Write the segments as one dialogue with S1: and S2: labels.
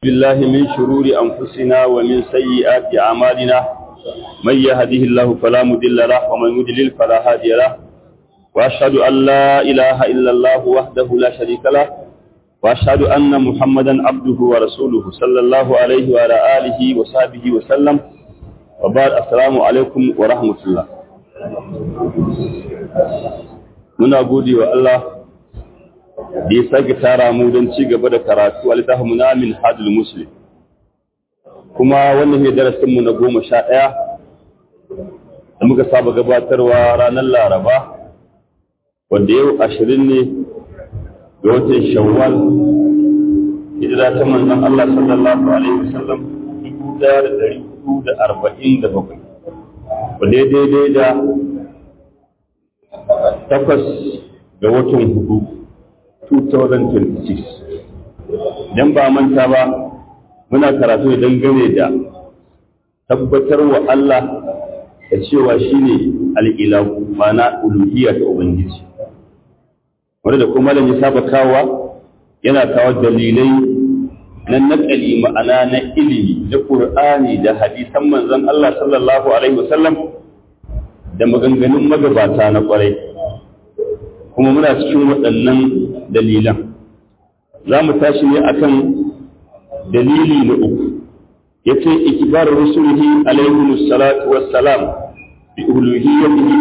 S1: بالله من شرور أنفسنا ومن سيئات أعمالنا من يهده الله فلا مضل له ومن يضلل فلا هادي له وأشهد أن لا إله إلا الله وحده لا شريك له وأشهد أن محمدا عبده ورسوله صلى الله عليه وعلى آله وصحبه وسلم وبعد السلام عليكم ورحمة الله muna gode wa Allah da ya sake tara mu don ci gaba da karatu a littafin mu na min hadul muslim kuma wannan ne darasin mu na goma sha ɗaya da muka saba gabatarwa ranar laraba wanda yau ashirin ne ga watan shawwal hijira ta manzon Allah sallallahu alaihi wasallam dubu ɗaya da ɗari hudu da arba'in da bakwai wanda ya daidai da takwas ga watan hudu 2026 idan ba manta ba muna karatu da dangane da tabbatar wa Allah da cewa shi ne al'ilahu mana uluhiyya ta Ubangiji wanda da kuma da ya saba kawa yana kawo dalilai na naƙali ma'ana na ilimi da ƙur'ani da hadisan manzon Allah sallallahu Alaihi wasallam da maganganun magabata na ƙwarai kuma muna cikin waɗannan dalilan za mu tashi ne akan dalili na uku ya ce ikibar rusulihi alaihi salatu wassalam bi uluhiyyatihi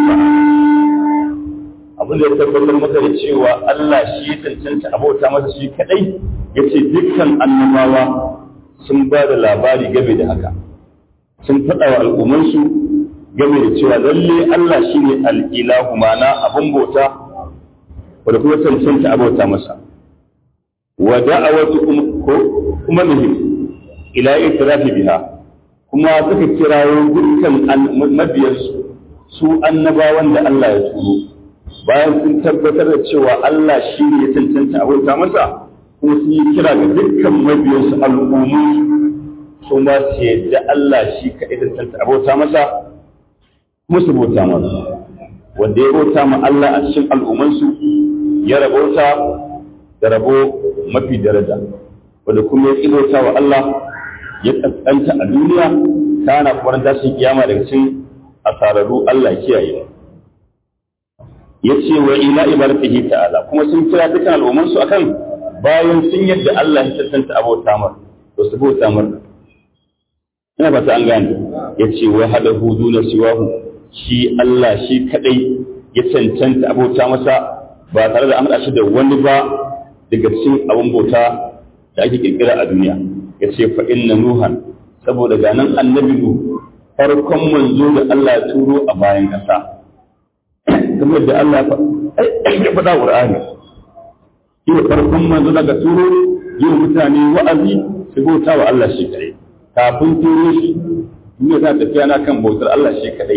S1: abin da ya tabbatar maka da cewa Allah shi ya cancanta abota masa shi kadai ya ce dukkan annabawa sun ba da labari game da haka sun faɗa wa al'ummansu game da cewa lalle Allah shi ne al'ilahu mana abin bauta wadda kuma cancanta abauta masa wa da'awatu kuma muhim ila itirafi biha kuma suka kirawo dukkan mabiyansu su annabawan da Allah ya turo bayan sun tabbatar da cewa Allah shi ne ya cancanta abauta masa kuma sun yi kira ga dukkan mabiyansu al'ummu su ma su yadda Allah shi kaɗai cancanta abauta masa kuma su bauta masa wanda ya bauta ma Allah a cikin al'ummansu ya rabauta da rabo mafi daraja wanda kuma ya ƙibauta wa Allah ya ƙasƙanta a duniya kana kuma tashin kiyama daga cikin asararru Allah kiyaye ya ce wa ila ibaratihi ta'ala kuma sun kira dukkan al'ummansu akan bayan sun yadda Allah ya tantance abota mar to su bauta mar ina ba ta an gane ya ce wa hada hudu na siwahu shi Allah shi kadai ya cancanta abota masa ba tare da amsa shi da wani ba daga cikin abin bauta da ake kirkira a duniya ya ce fa inna nuhan saboda ga nan annabi nu farkon manzo da Allah ya turo a bayan kasa kamar da Allah ya faɗa Qur'ani shi ne farkon manzo daga turo yin mutane wa'azi su bauta wa Allah shi kadai kafin turo shi duniya ta tafiya na kan bautar Allah shi kadai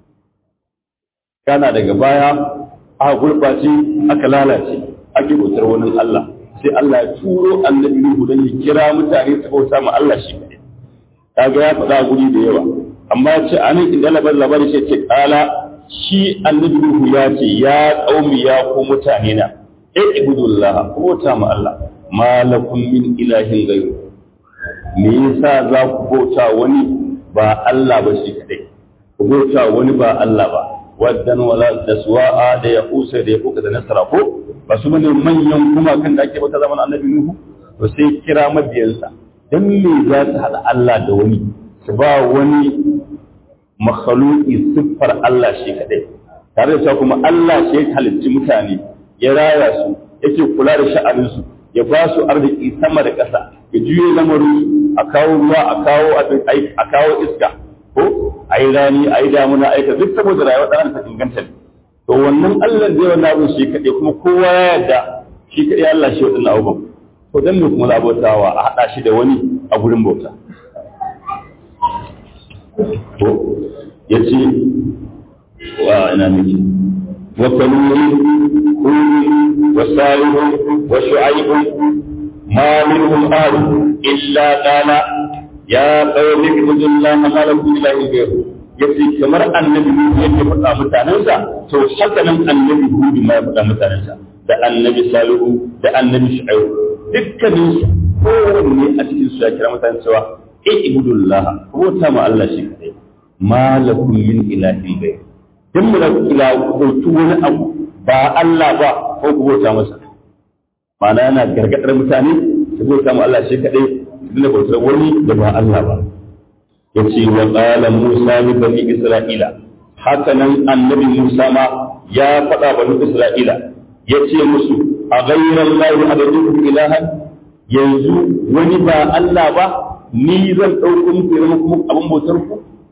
S1: kana daga baya aka gurɓace aka lalace ake bautar wani Allah sai Allah ya turo annabi Nuhu don ya kira mutane su bauta ma Allah shi kaɗai kaga ya faɗa guri da yawa amma ya ce a nan inda labar labari sai ce kala shi annabi Nuhu ya ce ya qaumi ya ku mutane na e ibudullah ku bauta ma Allah malakum min ilahin ghayru me yasa za ku bauta wani ba Allah ba shi kaɗai ku bauta wani ba Allah ba waddan wala da suwa'a da ya kusa da ya kuka da nasara ko ba su bane manyan kuma kan da ake bata zaman annabi nuhu to sai kira mabiyansa dan me za su hada Allah da wani su ba wani makhluqi siffar Allah shi kadai tare da cewa kuma Allah shi ya halicci mutane ya raya su yake kula da sha'anin su ya ba su arziki sama da ƙasa ya juye lamarin a kawo ruwa a kawo a kawo iska ko a yi rani a yi damuna a yi duk saboda rayuwar ɗan ta inganta ne to wannan Allah zai wannan abin shi kaɗai kuma kowa ya yarda shi kaɗai Allah shi waɗannan abubuwan to dan me kuma za bautawa a haɗa shi da wani a gurin bauta to ya ce wa ina miki wa kaluri kuri wa salihu wa shu'aibu ma minhum ahad illa qala ya qaumi ibudullaha ma lakum ilahin ghayru yace kamar annabi Nuhu yake faɗa mutanensa to haka nan annabi Hudu ma ya faɗa mutanensa da annabi Salihu da annabi Shu'aibu dukkanin su kowanne a cikin ya kira mutane cewa e ibudullah bauta ma Allah shi kadai ma lakum min ilahin ghayr dan mu da ila bautu wani abu ba Allah ba ko ku bauta masa ma'ana yana gargadar mutane su bauta ma Allah shi kadai su da bautar wani da ba Allah ba yace wa qala Musa li bani Isra'ila haka nan annabi Musa ma ya faɗa bani Isra'ila yace musu a ghayran lahi abudu ilahan yanzu wani ba Allah ba ni zan ɗauko muku ya muku abin bautar ku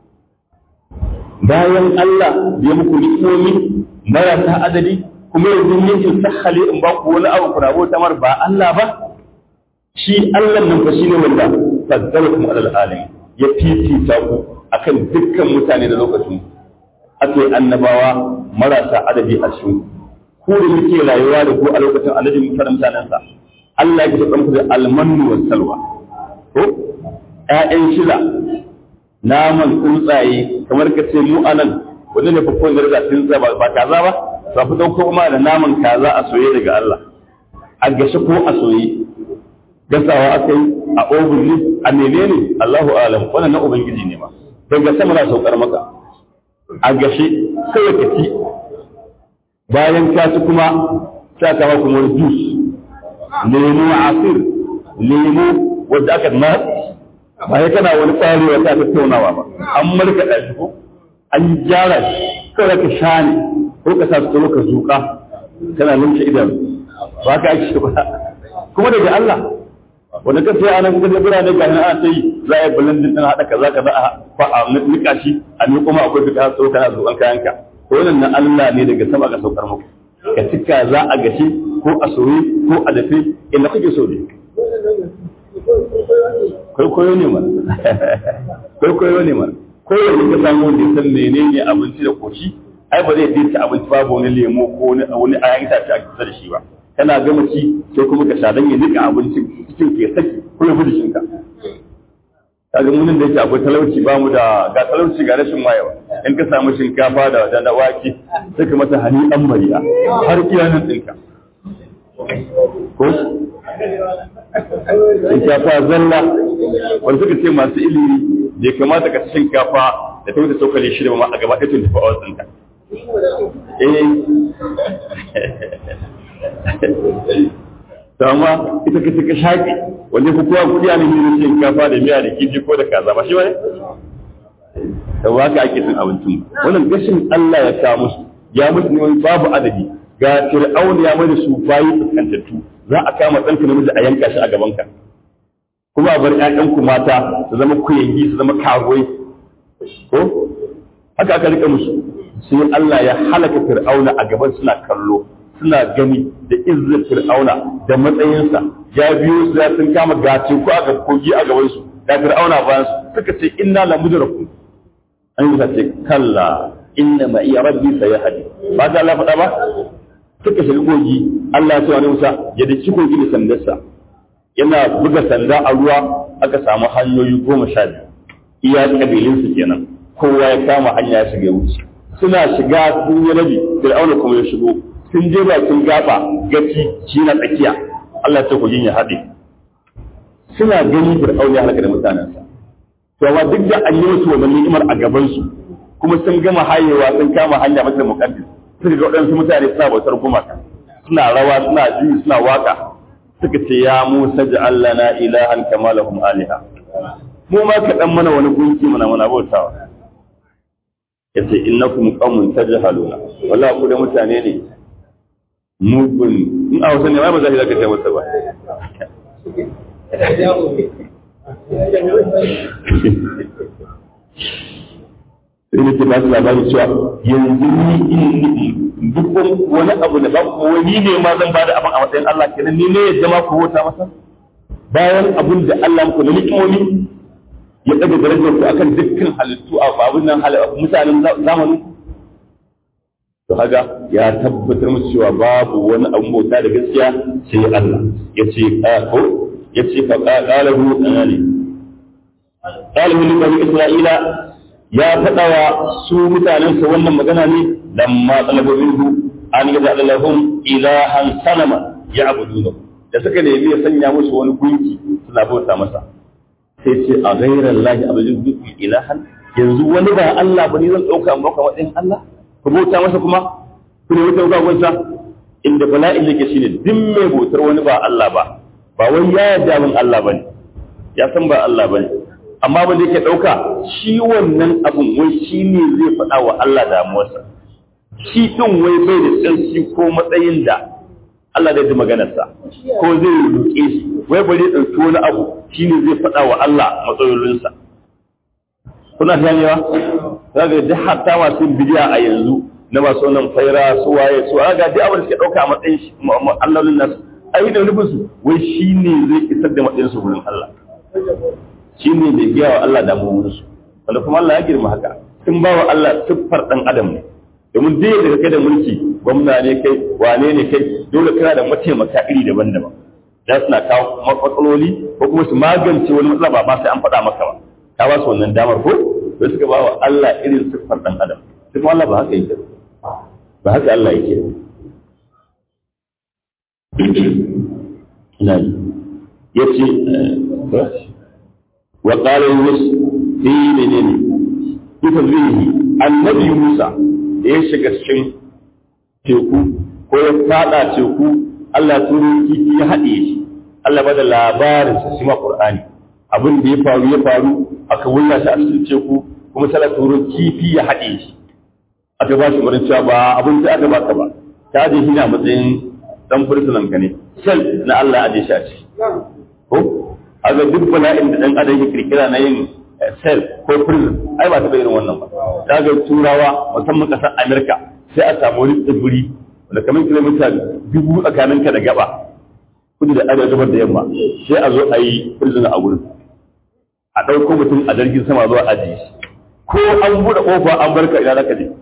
S1: bayan Allah ya muku ni'imomi marasa adadi kuma yanzu ne in sahale in ba ku wani abu kuna bauta mar ba Allah ba shi Allah nan fa shine wanda faddalakum alal alamin ya fifita ku akan dukkan mutane da lokacin ake annabawa marasa adadi a cikin ku da muke rayuwa da ku a lokacin annabi mutanen sa Allah ya taɓa muku da almanu wa salwa ko ƴaƴan shila naman tsuntsaye kamar ka ce mu anan wanda ne fakon da riga tsuntsa ba ba kaza ba ba fi dauko kuma da naman kaza a soye daga Allah a gashe ko a soye gasawa aka yi a oven ne a menene Allahu alam wannan na ubangiji ne ma daga sama na saukar maka a gashe sai ka ci bayan ka ci kuma sai ka maka kuma juice lemu asir lemu wanda aka na ba ya kana wani tsari wata tattaunawa ba an markaɗa shi ko an gyara shi kawai ka sha ne ko ka sa su ka zuƙa kana lumshe idan ba ka ake ba kuma daga Allah wanda ka sai anan kuma birane ga nan ana sai za a yi blending din haɗa kaza kaza a fa a nika shi a ni kuma akwai fita so kana zuƙan kayanka ko wannan na Allah ne daga sama ka saukar muku ka cika za a gashi ko a soye ko a dafe inda kake so ne kwaikwayo ne mana kwaikwayo ne mana kowane ka samu wanda ya san menene abinci da koshi ai ba zai ci abinci babu wani lemo ko wani ayan itace a kusa da shi ba kana gama ci sai kuma ka sha dan ya nika abincin cikin ke saki ko ya fi shinka kaga munin da yake akwai talauci ba mu da ga talauci ga rashin wayewa in ka samu shinkafa da da wake sai ka mata hani an mariya har kiyanin ɗinka ko shinkafa zalla wanda suka ce masu ilimi bai kamata ka ci shinkafa da ta wuce cokali shida ba ma a gaba ɗaya tun tafi a wasu eh to amma ita ka ka shaƙi wanda ku kowa kuɗi a nemi shinkafa da miya da kifi ko da kaza ba shi ba ne da waka ake cin abincin wannan gashin Allah ya kawo musu ya musu ne babu adadi ga fir'aun ya mai da su bayi fuskantattu za a kama ɗanka namiji a yanka shi a gabanka kuma a bar ƴaƴanku mata su zama kuyangi su zama karuwai ko haka aka rika musu sai Allah ya halaka fir'auna a gaban suna kallo suna gani da izzar fir'auna da matsayinsa ya biyo su ya sun kama gace ko a kogi a gaban su da fir'auna bayan su suka ce inna la mudrakun an yi ce kalla inna ma iya rabbi sayahdi ba ta Allah faɗa ba suka shiga kogi Allah ya ce wani Musa ya daki kogi da sandarsa yana buga sanda a ruwa aka samu hanyoyi goma sha biyu iya kabilinsu kenan kowa ya kama hanya ya shiga wuce suna shiga sun yi rabi fir'auna kuma ya shigo sun je bakin gaba gaci shi na tsakiya Allah ya ce kogin ya haɗe suna gani fir'auna ya halaka da mutanensa to amma duk da an yi musu wannan ni'imar a gaban su kuma sun gama hayewa sun kama hanya mata muqaddas suka ga waɗansu mutane suna bautar gumaka suna rawa suna juyi suna waka suka ce ya Musa ja'al lana ilahan kama lahum aliha mu ma ka dan mana wani gunki mana mana bautawa yace innakum qaumun tajhaluna wallahi ku da mutane ne mugun in a wasan ne ba za ka zaka ce masa ba sai nake ba su labari cewa yanzu ni duk wani abu da ba wani ne ma zan bada abin a matsayin Allah kenan ni ne ya jama ku wuta masa bayan abin da Allah muku na nikimomi ya daga darajar ku akan dukkan halittu a babun nan mutanen zamanin to haka ya tabbatar musu cewa babu wani abu bauta da gaskiya sai Allah ya ce ko ya ce fa qalahu anani qalahu li bani isra'ila ya faɗa wa su mutanen sa wannan magana ne lamma talabu minhu an yada lahum ilahan sanama ya'budunahu da suka nemi ya sanya musu wani gunki suna bauta masa sai ce a ghayra allahi abudin bi ilahan yanzu wani ba Allah ba ni zan dauka amma ka wadin Allah ku bauta masa kuma ku ne wuta ga gunsa inda bala'in yake shine duk mai bautar wani ba Allah ba ba wai ya yarda min Allah bane ya san ba Allah bane amma ba da yake ɗauka shi wannan abun wai shi ne zai faɗa wa Allah damuwarsa shi ɗin wai bai da tsarki ko matsayin da Allah da ji maganarsa ko zai roƙe shi wai bari ya ɗauki wani abu shi ne zai faɗa wa Allah matsalolinsa kuna ganewa kaga duk hatta masu bidiya a yanzu na masu wannan faira su waye su ga duk abin da suke ɗauka a matsayin shi allolin nasu ai da nufin su wai shi ne zai isar da matsayin su wurin Allah shi ne mai biya wa Allah damuwarsu wanda kuma Allah ya girma haka sun ba wa Allah siffar ɗan adam ne domin duk da kai da mulki gwamna ne kai wane ne kai dole kana da mataimaka iri daban-daban za su na kawo matsaloli ko kuma su magance wani matsala ba ba sai an faɗa maka ba ka ba su wannan damar ko sai suka ba wa Allah irin siffar ɗan adam sai kuma Allah ba haka yake ba haka Allah yake ina yace وقال يونس في منين في تنزيله النبي موسى da ya shiga cikin teku ko ya fada teku Allah turo kifi ya haɗe shi Allah bada labarin sa shima Qur'ani abin da ya faru ya faru aka wulla shi a cikin teku kuma sai turo kifi ya haɗe shi aka ba shi murin cewa ba abin da aka baka ba ta je shi na matsayin dan fursunan ka ne sel na Allah a je shi a ciki ko aga duk bala'in da dan adam ya kirkira na yin cell ko prison ai ba ta irin wannan ba daga turawa musamman kasar america sai a samu wani tsibiri wanda kamar kilomita dubu tsakanin ka da gaba kudu da arewa gabar da yamma sai a zo a yi prison a gurin a ɗauko mutum a jirgin sama zuwa ajiye shi ko an buɗe ƙofa an barka ina zaka je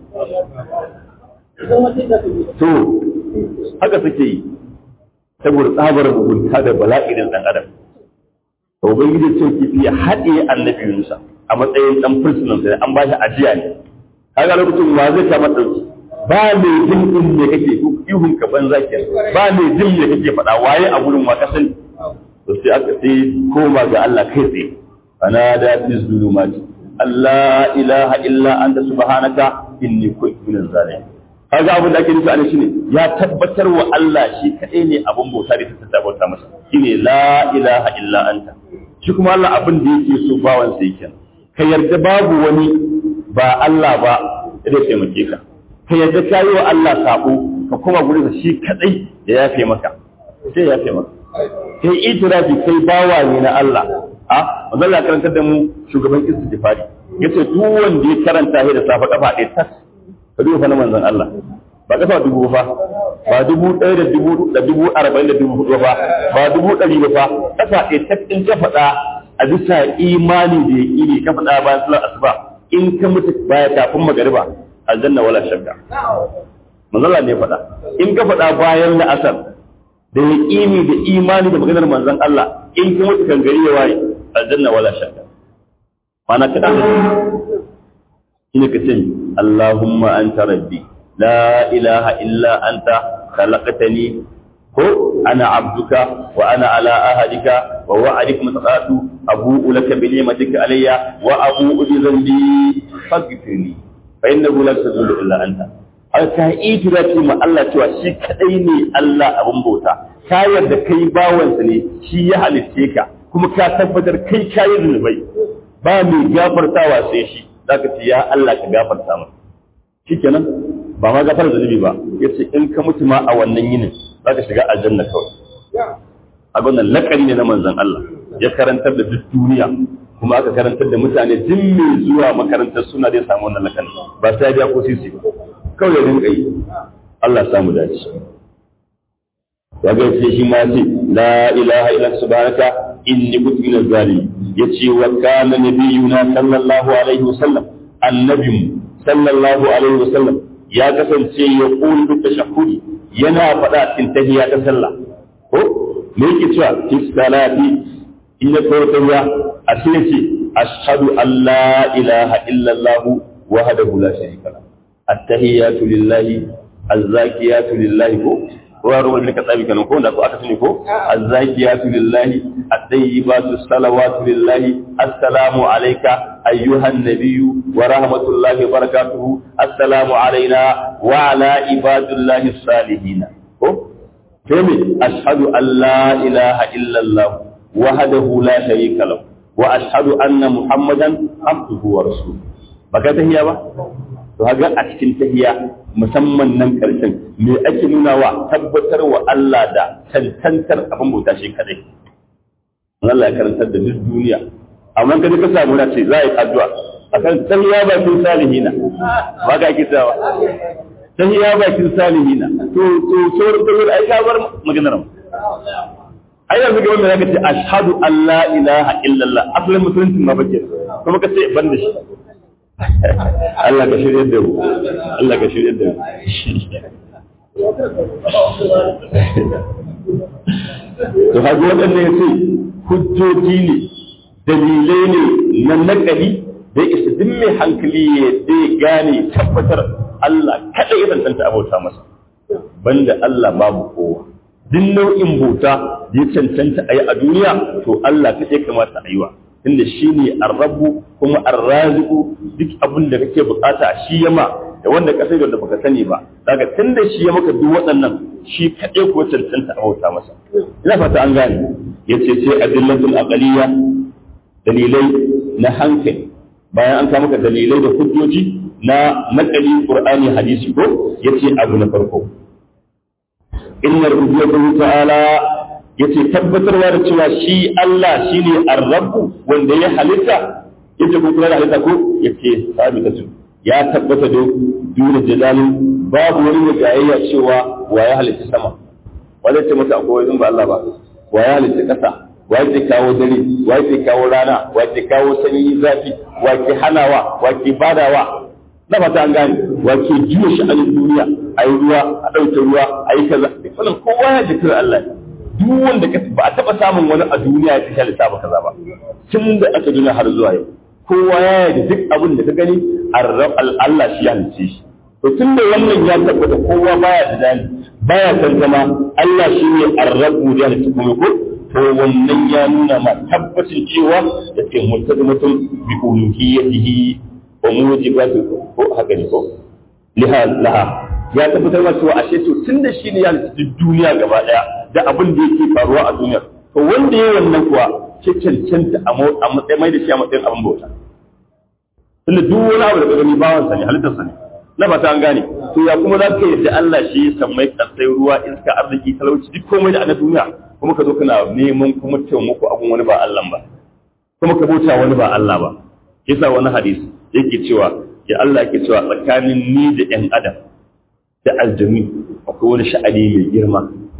S1: to haka suke yi saboda tsabar mugunta da bala'in ɗan adam to ubangiji ce kifi ya haɗe annabi Musa a matsayin dan fursunan sai an ba shi ajiya ne kaga lokacin wa zai kama dauki ba ne jin din ne kake ihun ka banza ke ba ne jin ne kake faɗa waye a gurin wa ka sani to sai aka sai koma ga Allah kai tsaye ana da fi zulumati Allah ilaha illa anta subhanaka inni kuntu minaz zalimin kaga abin da ake nufi a shine ya tabbatar wa Allah shi kadai ne abin bauta da ta tabbata masa shine la ilaha illa anta shi kuma Allah abin da yake so bawan sa yake ka yarda babu wani ba Allah ba da taimake ka ka yarda kayi wa Allah sabo ka koma gurin sa shi kadai ya yafe maka sai ya yafe maka kai itirafi kai bawa ne na Allah a manzon Allah karantar da mu shugaban istighfari yace duk wanda ya karanta shi da safa kafa ɗaya tas ka duba fa na manzon Allah ba kafa dubu fa ba dubu ɗaya da dubu da dubu arba'in da dubu hudu fa ba dubu ɗari ba fa kafa ɗaya ta in ka faɗa a bisa imani da yaƙini ka faɗa bayan sallar asuba in ka mutu baya kafin magariba aljanna wala shakka manzon Allah ne faɗa in ka faɗa bayan la'asar da yaƙini da imani da maganar manzon Allah in ka mutu kan gari ya waye aljanna wala shakka mana ka shine ka ce Allahumma anta rabbi la ilaha illa anta khalaqtani ko ana abduka wa ana ala ahadika wa wa'adika mutaqatu abu'u laka bi ni'matika alayya wa abu'u bi dhanbi faghfirli fa innahu la tadullu illa anta aka itirafi ma Allah cewa shi kadai ne Allah abin bauta ka yarda kai bawansa ne shi ya halitte ka kuma ka tabbatar kai kayi zunubai ba mai gafartawa sai shi zaka ce ya Allah ka gafarta mu shikenan ba ma gafar zunubi ba yace in ka mutu ma a wannan yinin zaka shiga aljanna kawai a wannan lakari ne na manzon Allah ya karantar da duk duniya kuma aka karantar da mutane duk mai zuwa makarantar suna zai samu wannan lakani ba sai ya ko sisi ba kawai ya rinka yi Allah ya samu dace ya ga sai shi ma ce la ilaha illa subhanaka inni kuntu minaz zalimin yace wa kana nabiyuna sallallahu alaihi wasallam annabiyyu sallallahu alaihi wasallam ya kasance ya qulu bi tashahhudi yana faɗa cikin tahiyya ta sallah ko me yake cewa fi salati inna tawtaya a cikin ce ashhadu an la ilaha illa allah wahdahu la sharika lahu at-tahiyyatu lillahi az-zakiyatu lillahi ko ruwa ruwa da ka tsabi kenan ko da ko aka sani ko azzakiyatu lillahi at-tayyibatu salawatu lillahi assalamu alayka ayyuhan nabiyyu wa rahmatullahi wa barakatuhu assalamu alayna wa ala ibadillahi salihin ko kemi ashhadu an la ilaha illa allah wahdahu la sharika lahu wa ashhadu anna muhammadan abduhu wa rasuluhu baka tahiya ba to haga a cikin tahiya musamman nan karshen me ake nuna wa tabbatar wa Allah da tantantar abin bauta shi kadai Allah ya karantar da duk duniya amma ka ka samu na ce za a yi addu'a akan tahiya bakin salihina ba ka ake tsawa tahiya bakin salihina to to sauran tahiya ai ka bar maganar mu ai yanzu ga wanda zaka ce ashhadu an la ilaha illallah asalin musulunci ma bace kuma ka ce ban da shi Allah ka shirya da mu Allah ka shirya da mu to haka waɗanda ya ce hujjoji ne dalilai ne na nakali da ya isa duk mai hankali ya dai gane tabbatar Allah kaɗai ya tantanta abauta masa banda Allah babu kowa duk nau'in bauta da ya cancanta a yi a duniya to Allah kaɗai kamata a yi wa tunda shi ne arrabu kuma arraziku duk abin da kake bukata shi yama da wanda ka sai da baka sani ba daga tunda shi ya maka duk waɗannan shi kaɗai ko cancanta a bauta masa ina fata an gane yace ce adillatul aqliya dalilai na hankali bayan an kawo maka dalilai da hujjoji na nakali qur'ani hadisi ko yace abu na farko inna rububiyyatahu ta'ala yace tabbatarwa da cewa shi Allah shine ar-rabbu wanda ya halitta yace ko kula da halitta ko yace sabitatu ya tabbata da dole jalalin babu wani mai gayayya cewa wa ya halitta sama wanda ce masa akwai wani ba Allah ba wa ya halitta kasa wa ke kawo dare wa ke kawo rana wa ke kawo sanyi zafi wa ke hanawa wa ke badawa na fata an gane wa ke juya sha'anin duniya ayi ruwa a ɗauke ruwa ayi kaza wannan kowa ya jikir Allah ne duk wanda ka ba a taɓa samun wani a duniya ya fi halitta ba kaza ba tun da aka duniya har zuwa yau kowa ya yi duk abin da ka gani Allah shi ya halice shi to tun da wannan ya tabbata kowa baya da dani baya tantama Allah shi ne arrabu da halitta kuma ko to wannan ya nuna ma tabbacin cewa da ke mutum bi uluhiyyatihi wa mujibatu ko haka ne ko liha laha ya tabbatar da cewa ashe to tun da shi ne ya halitta duniya gaba daya da abin da yake faruwa a duniya to wanda ya wannan kuwa ke cancanta a matsayin mai da shi a matsayin abin bauta tunda duk wani abu da ka gani bawansa ne halittarsa ne na fata an gane to ya kuma za ka yadda Allah shi ya sammai kasai ruwa iska arziki talauci duk komai da na duniya kuma ka zo kana neman kuma taimako abun wani ba Allah ba kuma ka bauta wani ba Allah ba yasa wani hadisi yake cewa ya Allah yake cewa tsakanin ni da ƴan adam da aljami akwai wani sha'ani mai girma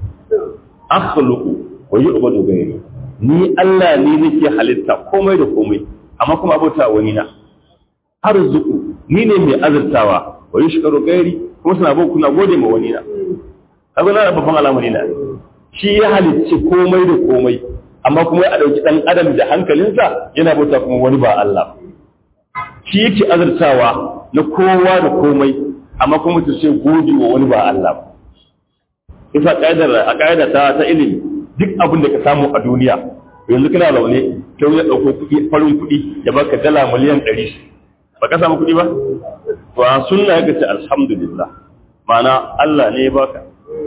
S1: akhluqu wa yu'badu ghayri ni Allah ne nake halitta komai da komai amma kuma abota wani na arzuku ni ne mai azurtawa wa yushkaru ghayri kuma suna bin kuna gode ma wani na kaga na babban al'amari na shi ya halicci komai da komai amma kuma ya dauki dan adam da hankalinsa yana bauta kuma wani ba Allah shi yake azurtawa na kowa da komai amma kuma su ce gode wa wani ba Allah ba isa ƙa'idar a ƙa'ida ta ta ilimi duk abin da ka samu a duniya yanzu kana zaune kai ya ɗauko kuɗi farin kuɗi ya baka dala miliyan ɗari ba ka samu kuɗi ba to a sunna ya ce alhamdulillah ma'ana Allah ne ya baka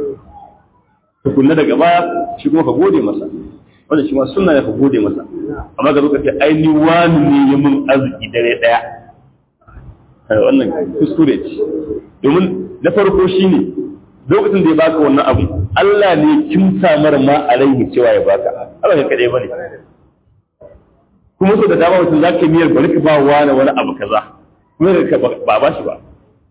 S1: tukunna daga baya shi kuma ka gode masa wanda shi ma sunna ya ka gode masa amma ga lokaci ai ni wani ne ya mun arziki dare ɗaya wannan kuskure ce domin na farko shine lokacin da ya baka wannan abu Allah ne kimsa mara ma a rai cewa ya baka Allah ne kadai bane kuma so da dama mutum zaka miyar bari ka ba wani wani abu kaza kuma ka ba ba shi ba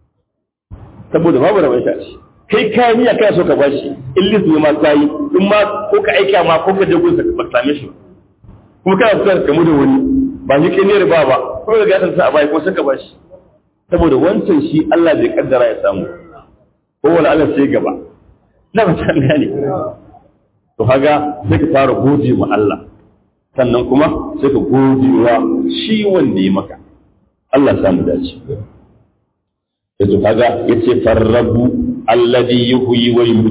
S1: saboda babu rabon shi kai ka miya kai so ka ba shi in lisu ma kai in ma ko ka aika ma ko ka je gunsa ka same shi kuma kana so ka mu da wani ba shi kai ne ba ba ko ga gasan sa a bai ko saka ba shi saboda wancan shi Allah bai kaddara ya samu ko wani Allah sai gaba na ba ta gane to haga sai ka fara gode ma Allah sannan kuma sai ka gode wa shi wanda ya maka Allah ya samu dace yato kaga yace farrabu alladhi yuhyi wa yumiitu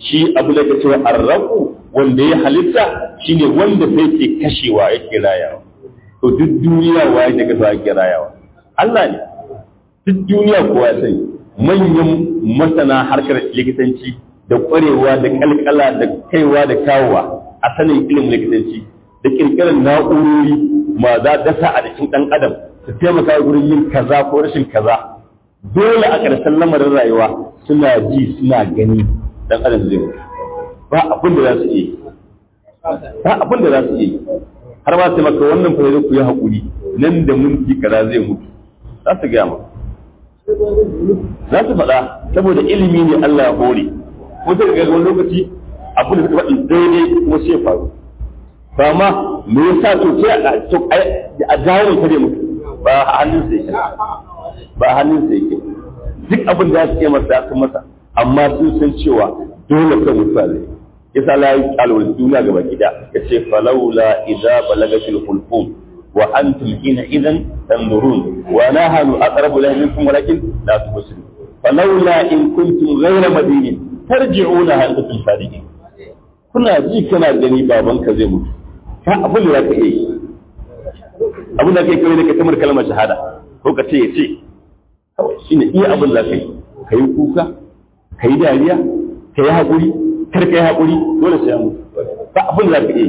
S1: shi abu da cewa arrabu wanda ya halitta shine wanda sai ke kashewa yake rayawa to duk duniya waye daga sa yake rayawa Allah ne duk duniya kowa ya sani manyan masana harkar likitanci da ƙwarewa da kalkala da kaiwa da kawowa a sanin ilimin likitanci da kirkirar na'urori ma za dasa a jikin ɗan adam su taimaka wurin yin kaza ko rashin kaza dole a ƙarshen lamarin rayuwa suna ji suna gani ɗan adam zai mutu ba abin da za su yi ba abin da za su yi har ma sai maka wannan fa ku yi haƙuri nan da minti kaza zai mutu za su gaya maka za su faɗa saboda ilimi ne Allah ya hore ko sai ga wani lokaci abin da suka faɗi daidai kuma sai faru ba ma me yasa to sai a jawo kare mutu ba a hannun sa yake ba a hannun sa yake duk abin da ya masa ya masa amma sun san cewa dole kai mutuwa zai yasa la yi alwal duniya gaba gida yace falawla idza balagatil hulqum wa antum hina idan tanzurun wa nahnu aqrabu ilayhi minkum walakin la tubsirun falawla in kuntum ghayra madinin tarji'unaha in kuntum sadiqin kuna ji kana gani babanka zai mutu ka abin da zaka yi abin da kai kai ne ka kamar kalmar shahada ko ka ce ya ce kawai shine iya abin da kai ka yi kuka ka yi dariya ka yi haƙuri kar ka yi haƙuri dole sai mutu ba abin da zaka yi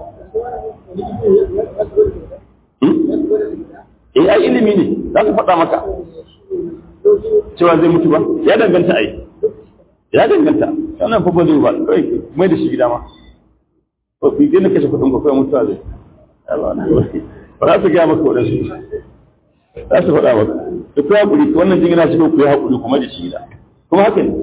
S1: eh ai ilimi ne za su faɗa maka cewa zai mutu ba ya danganta ai ya danganta wannan fa ba zai ba kawai mai da shi gida ma ko fi gina kashe kuɗin ko kai mutuwa zai ba za su gaya maka waɗansu za su faɗa maka da kuma haƙuri wannan jin yana cikin ku yi haƙuri kuma da shi gida kuma haka ne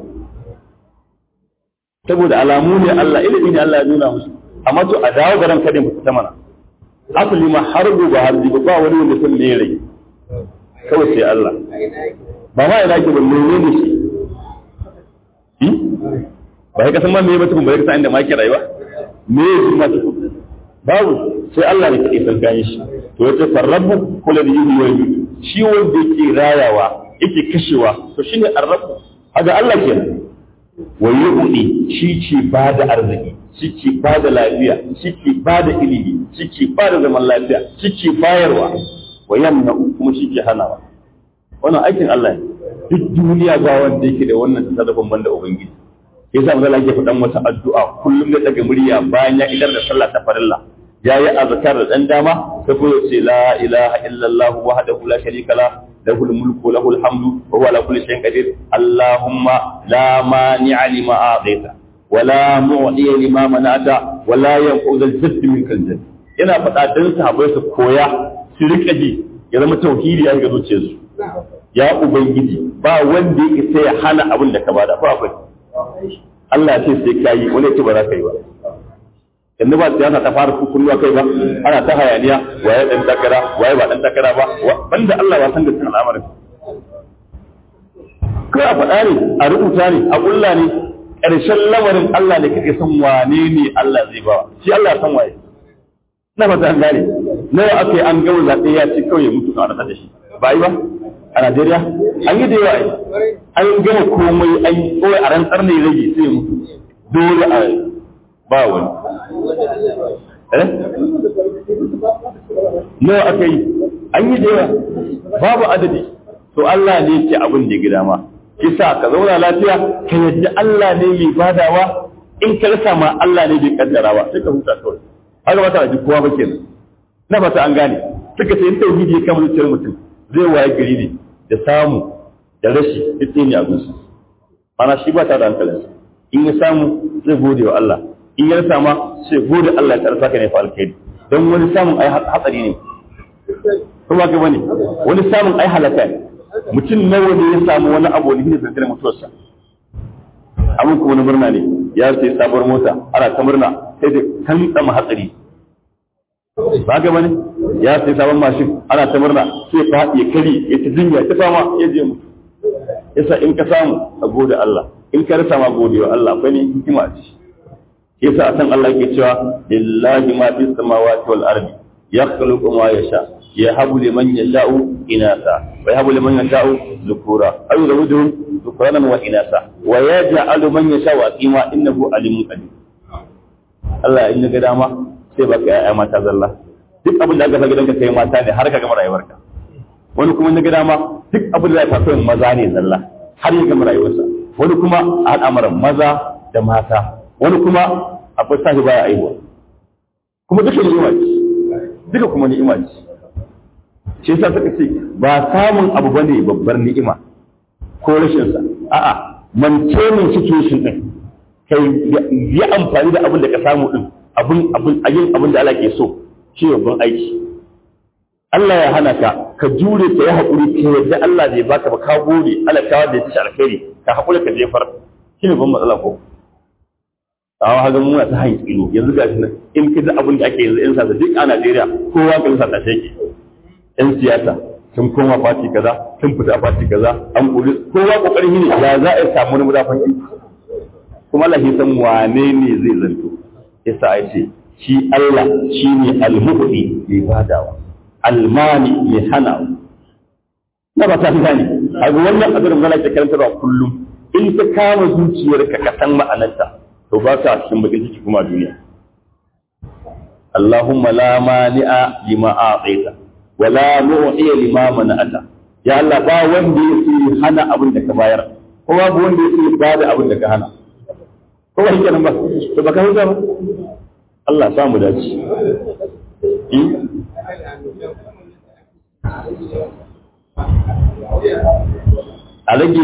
S1: saboda alamu ne Allah ilimi ne Allah ya nuna musu amma to a dawo garan kadin ku ta mana asali ma har ba har ba ba wani wanda sun ne rai kawai sai Allah ba ma yana ke ba menene shi ba ka san ma me mutum ba ka san inda ma ke rayuwa me ya ji ma tukun babu sai Allah ne kaɗai san gane shi to yace farrabu kula da yi wa shi wanda yake rayawa yake kashewa to shine arrabu haga Allah kenan wa yu'ti shi ce ba da arziki shi ce ba da lafiya shi ce ba da ilimi shi ce ba da zaman lafiya shi ce bayarwa wa yamna kuma shi ke hanawa wannan aikin Allah ne duk duniya ba wanda yake da wannan tasarrufin banda ubangiji yasa manzo Allah yake faɗan wata addu'a kullum da daga murya bayan ya idar da sallah ta farilla yayi azkar da dan dama sai ko ce la ilaha illallah wahdahu la sharika la lahul mulku lahul hamdu wa huwa ala kulli shay'in qadir allahumma la mani'a lima a'taita wa la mu'tiya lima mana'ta wa la yanfa'u dhal jadd minka al yana faɗa dan sahabbai su koya su rika ji ya zama tauhidi ya ga zuciyarsu ya ubangiji ba wanda yake sai ya hana abin da ka bada ko akwai Allah ya ce sai ka yi wani ya ce ba za ka yi ba yanzu ba siyasa ta fara kukulluwa kai ba ana ta hayaniya waye dan takara waye ba dan takara ba banda Allah ya san da cikin al'amarin kai a faɗa ne a rubuta ne a ƙulla ne ƙarshen lamarin Allah ne kake san wane ne Allah zai ba shi Allah ya san waye na fata an gane nawa aka yi an gawo zaɓe ya ce kawai ya mutu a rasa da shi ba yi ba a Najeriya an yi da yawa an gama komai an yi kawai a rantsar ne rage sai ya mutu dole a ba wani eh nawa aka yi an yi da yawa babu adadi to Allah ne ke abin da gida ma kisa ka zauna lafiya ka yadda Allah ne mai badawa in ka rasa ma Allah ne bai kaddara ba sai ka huta kawai haka ba ta ji kowa ba kenan na fata an gane suka ce in tauhidi ya kama zuciyar mutum zai waye gari ne da samu da rashi duk ne a gunsa ana shi ba ta da hankalinsa in ya samu zai gode wa Allah in ya rasa ma sai gode Allah ta rasa ka ne fa alkhairi don wani samun ai hatsari ne kuma ga bane wani samun ai halaka ne mutum nawa ne ya samu wani abu ne ne zantar mutuwarsa abin kuma wani murna ne ya sai sabuwar mota ana ta murna sai da kan tsama hatsari ba ga bane ya sai sabon mashin ana ta murna sai fa ya kari ya ta jinya ta fama ya je mutu yasa in ka samu a gode Allah in ka rasa ma gode wa Allah akwai ne hikima ce yasa a san Allah yake cewa lillahi ma fis samawati wal ardi yakhluqu ma yasha yahabu liman yasha'u inasa wa yahabu liman yasha'u dhukura aw yuzawwijuhum dhukranan wa inasa wa yaj'alu man yasha'u aqima innahu alimun qadir Allah in ga dama sai baka ya'ya mata zalla duk abin da aka sa gidanka kai mata ne har ka gama rayuwarka wani kuma na ga dama duk abin da ya faso maza ne zalla har ya gama rayuwarsa wani kuma a al'amuran maza da mata wani kuma akwai sashi baya aihuwa kuma duka ni'ima ce duka kuma ni'ima ce shi yasa suka ce ba samun abu bane babbar ni'ima ko rashin sa a'a maintaining situation din kai yi amfani da abin da ka samu din abin abin yin abin da Allah ke so shi babban aiki Allah ya hana ka ka jure ka yi haƙuri ka yadda Allah bai baka ba ka gode Allah ta wanda ya ci alkhairi ka haƙuri ka jefar shi ne ban matsala ko tawa haga muna ta hanyar tsino yanzu ga shi nan in ka ji abin da ake yanzu in sa duk a Najeriya kowa ka sa ta sheke yan siyasa sun koma fati kaza sun fita fati kaza an kuri kowa kokarin ne ya za a samu wani mudafan kuma Allah ya san wane ne zai zanto yasa ai ce shi Allah shi ne almuhdi mai badawa almani mai hana na ba ta gane a ga wannan abin da zai karanta ba kullum in ka kama zuciyarka ka san ma'anarta to ba ka cikin bakin ciki kuma duniya Allahumma la mani'a lima a'taita wa la mu'tiya lima mana'ata ya Allah ba wanda yake hana abin da ka bayar ko babu wanda yake bada abin da ka hana ko ba kenan ba to baka huta ba Allah sa mu dace. A rage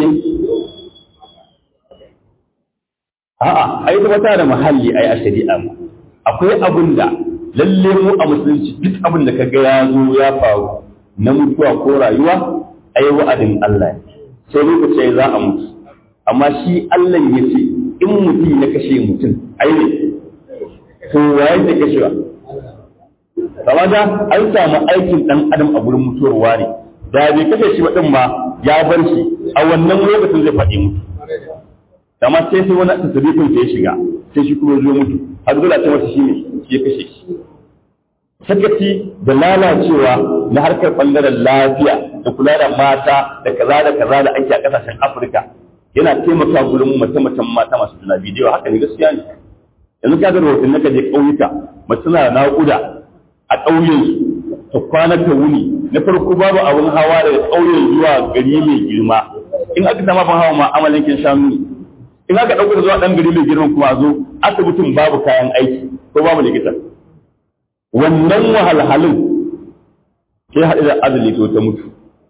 S1: A'a, ai kuma ta da muhalli ai a shari'a mu. Akwai abin da lalle mu a musulunci duk abin da kaga ya zo ya faru na mutuwa ko rayuwa ai wa'adin Allah ne. Sai lokaci za a mutu. Amma shi Allah ya ce in mutum ya kashe mutum ai ne to waye ke kashewa kama da an samu aikin dan adam a gurin mutuwarwa ne da bai kashe shi din ma ya bar shi a wannan lokacin zai faɗi mutu kama sai sai wani tasirifin ya shiga sai shi kuma zo mutu har dole ce masa shi ne shi ya kashe shi sakaci da lalacewa na harkar bangaren lafiya da kula da mata da kaza da kaza da ake a kasashen afirka yana taimaka gurin mace-macen mata masu juna bidiyo haka ne gaskiya ne yanzu ka ga rahoton naka je ƙauyuka mace na naƙuda a ƙauyen ta kwana ta wuni na farko babu abin hawa daga ƙauyen zuwa gari mai girma in aka sama ban hawa ma amalankin shanu ne in aka ɗauko zuwa ɗan gari mai girma kuma zo asibitin babu kayan aiki ko babu likita wannan wahalhalun sai haɗu da azali to ta mutu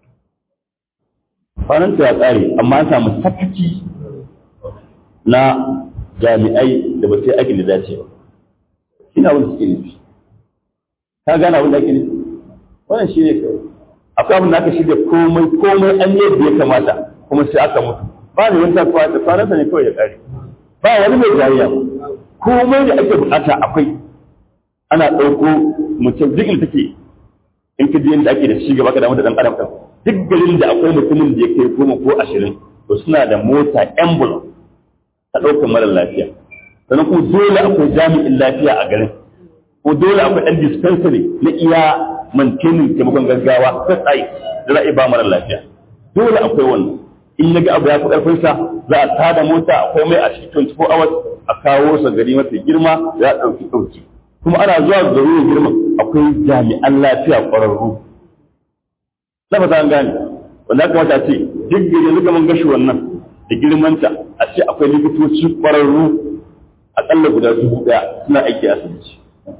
S1: kwananta ya tsare amma an samu sakaci na jami'ai da ba sai aikin da dace ba ina wanda suke nufi ka gane abin da ake nufi wannan shi ne kawai akwai abin da aka shirya komai komai an yi yadda ya kamata kuma sai aka mutu ba ne wani tafiya da kwanansa ne kawai ya kare ba wani mai jariya ba komai da ake bukata akwai ana ɗauko mutum duk inda take in ka je inda ake da ci gaba ka damu da ɗan adam ɗin duk garin da akwai mutumin da ya kai goma ko ashirin to suna da mota ambulance ta ɗaukar mara lafiya sannan kuma dole akwai jami'in lafiya a garin ko dole akwai ɗan dispensary na iya mantenin taimakon gaggawa ta tsaye da za'a ba mara lafiya dole akwai wannan in ya ga abu ya fi ƙarfinsa za a tada mota akwai mai a cikin 24 hours a kawo sa gari mafi girma za a ɗauki ɗauki kuma ana zuwa gari mai girma akwai jami'an lafiya ƙwararru na fata an gane wanda aka mata ce duk gari yanzu mun gashi wannan da girmanta a ce akwai likitoci ƙwararru aƙalla guda dubu ɗaya suna aiki a asibiti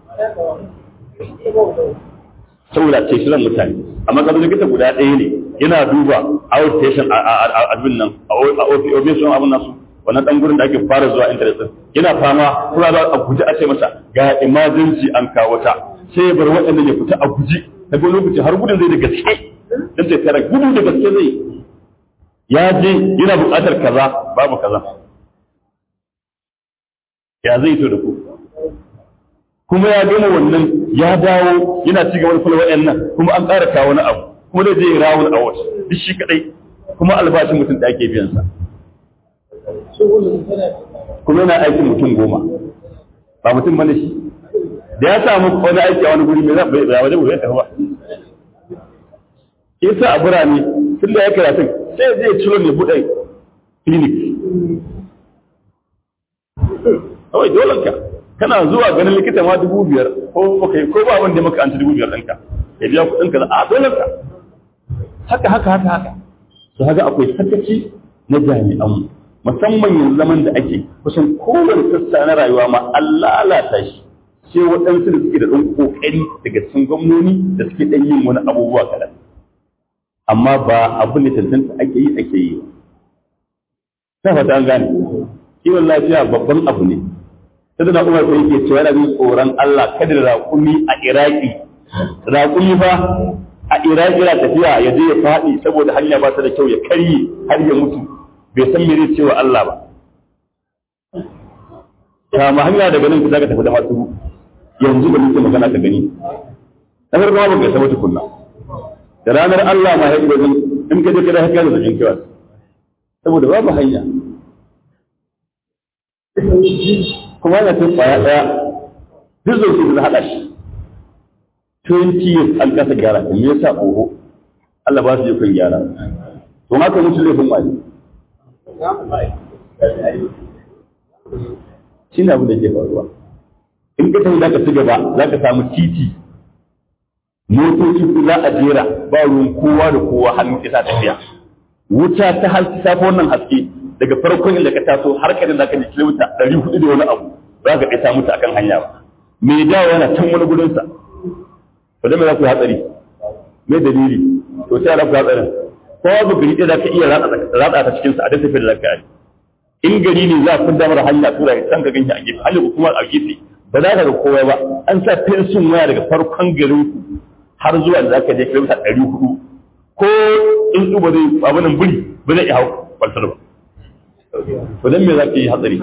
S1: saboda ce shirin mutane amma kamar likita guda ɗaya ne yana duba outpatient a abin nan a obesity abin nasu wannan dan gurin da ake fara zuwa interest yana fama kuma za a guji a ce masa ga emergency an kawo ta sai ya bar waɗanda ya fita a guji daga lokaci har gudun zai da gaske dan sai tara gudu da gaske zai ya je yana buƙatar kaza babu kaza ya zai to da ku kuma ya gama wannan ya dawo yana ci gaba da kula waɗannan kuma an ƙara kawo wani abu kuma zai je rawun a wasu duk shi kadai kuma albashin mutum da ake biyan sa kuma yana aikin mutum goma ba mutum bane shi da ya samu wani aiki a wani guri mai zai bai waje bai tafi ba yasa a birane tun da ya karatun sai zai ciro ne buɗe clinic kawai dole ka kana zuwa ganin likita ma dubu biyar ko baka ko ba wanda maka an ci dubu biyar ɗinka ya biya kuɗin ka a dole ka haka haka haka haka su haka akwai sakaci na jami'an musamman yanzu zaman da ake kusan kowane sassa na rayuwa ma an lalata shi sai waɗansu da suke da ɗan ƙoƙari daga cikin gwamnoni da suke ɗan yin wani abubuwa kaɗan amma ba abin da tantanta ake yi ake yi ta fata an gane kiwon lafiya babban abu ne sai da umar sai yake cewa yana jin tsoron Allah kada da raƙumi a Iraki raƙumi fa a Iraki yana tafiya ya je ya faɗi saboda hanya ba ta da kyau ya karye har ya mutu bai san me zai ce wa Allah ba kama hanya daga nan za ka tafi da masu yanzu da muke magana ka gani na farko ba ka saba tukunna da ranar Allah ma ya yi wajen in ka je ka da haka da jin kiwa saboda babu hanya kuma yana tun kwaya daya duk zai su da hada shi 20 years an kasa gyara me yasa oho Allah ba su yi kun gyara to haka mutu laifin wani shi ne abu da ke faruwa in ka tafi za ka ci gaba za ka samu titi motoci za a jera ba ruwan kowa da kowa hannu isa tafiya wuta ta haske ta wannan haske daga farkon inda ka taso har kadin da ka ji kilomita ɗari hudu da wani abu za ka ɗaya mutu akan hanya ba me dawo yana can wani gudunsa to da me za ku hatsari me dalili to sai za ku hatsarin kowa ba gari ɗaya za ka iya ratsa ta cikinsa a da tafiyar da ka yi in gari ne za a kun damar hanya tura ya san ka ganshi a gefe hali kuma a gefe ba za ka ga kowa ba an sa fensin waya daga farkon garin ku har zuwa da za ka je kilomita ɗari hudu ko in ba zai abinan buri ba zai iya hau kwaltar ba to dan me za ka yi hatsari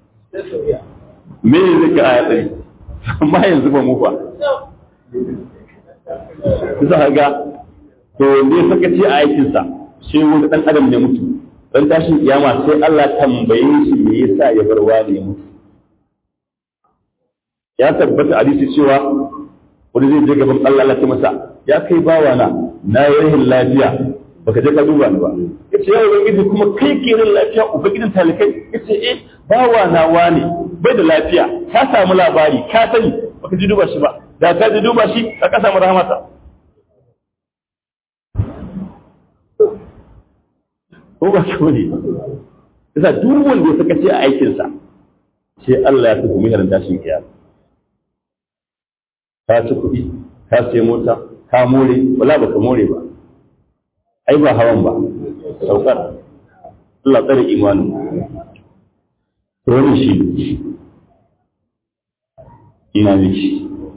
S1: me zai ka hatsari amma yanzu ba mu fa za ka ga to ne sakaci a aikinsa sai wani ɗan adam ne mutu dan tashin kiyama sai Allah tambaye shi me yasa ya bar wani mutu ya tabbata hadisi cewa wani zai je gaban Allah Allah ta masa ya kai bawa na na yi rahin lafiya baka je ka duba ni ba yace ya ubangiji kuma kai ke rahin lafiya ubangijin talikai yace eh bawa na wani bai da lafiya ka samu labari ka sani baka ji duba shi ba da ka ji duba shi ka samu rahmata ko ba shi ne yasa duk wanda ya saka ce a aikinsa sai Allah ya tafi mihar tashin kiyama ka ci kuɗi ka sai mota ka more wala ba ka more ba ai ba hawan ba saukar Allah tsare imanin to wannan shi ina miki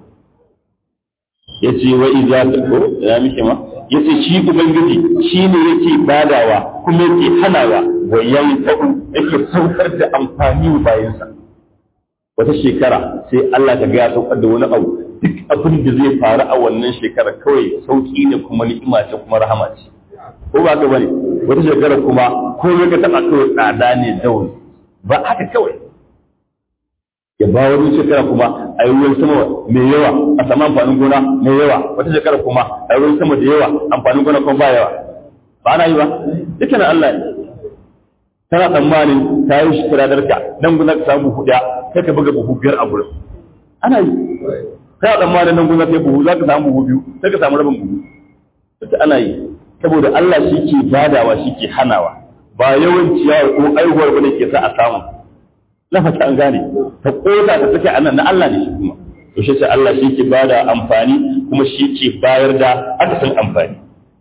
S1: yace wa idza ko ya miki ma yace shi ubangiji shi ne yake badawa kuma yake hanawa wa yayi ta'u yake saukar da amfani bayansa wata shekara sai Allah ta ga saukar da wani abu duk abin da zai faru a wannan shekara kawai sauki ne kuma ni'ima ce kuma rahama ce ko ba ka bane wata shekara kuma ko ka taba kawai tsada ne daun ba haka kawai ya ba wani shekara kuma a yi ruwan sama mai yawa a samu amfanin gona mai yawa wata shekara kuma a yi ruwan sama da yawa amfanin gona kuma ba yawa ba na yi ba duka na Allah ne tana tsammanin ta yi shi kiradarka nan guna ka samu buhu ɗaya sai ka buga buhu biyar a gurin ana yi kana tsammanin nan guna sai buhu za ka samu buhu biyu sai ka samu rabin buhu duka ana yi saboda Allah shi ke badawa shi ke hanawa ba yawan ciyawa ko aihuwar ba ne ke sa a samu na fata an gane ta koda ta take anan na Allah ne shi kuma to shi sai Allah shi ke bada amfani kuma shi ke bayar da akasin amfani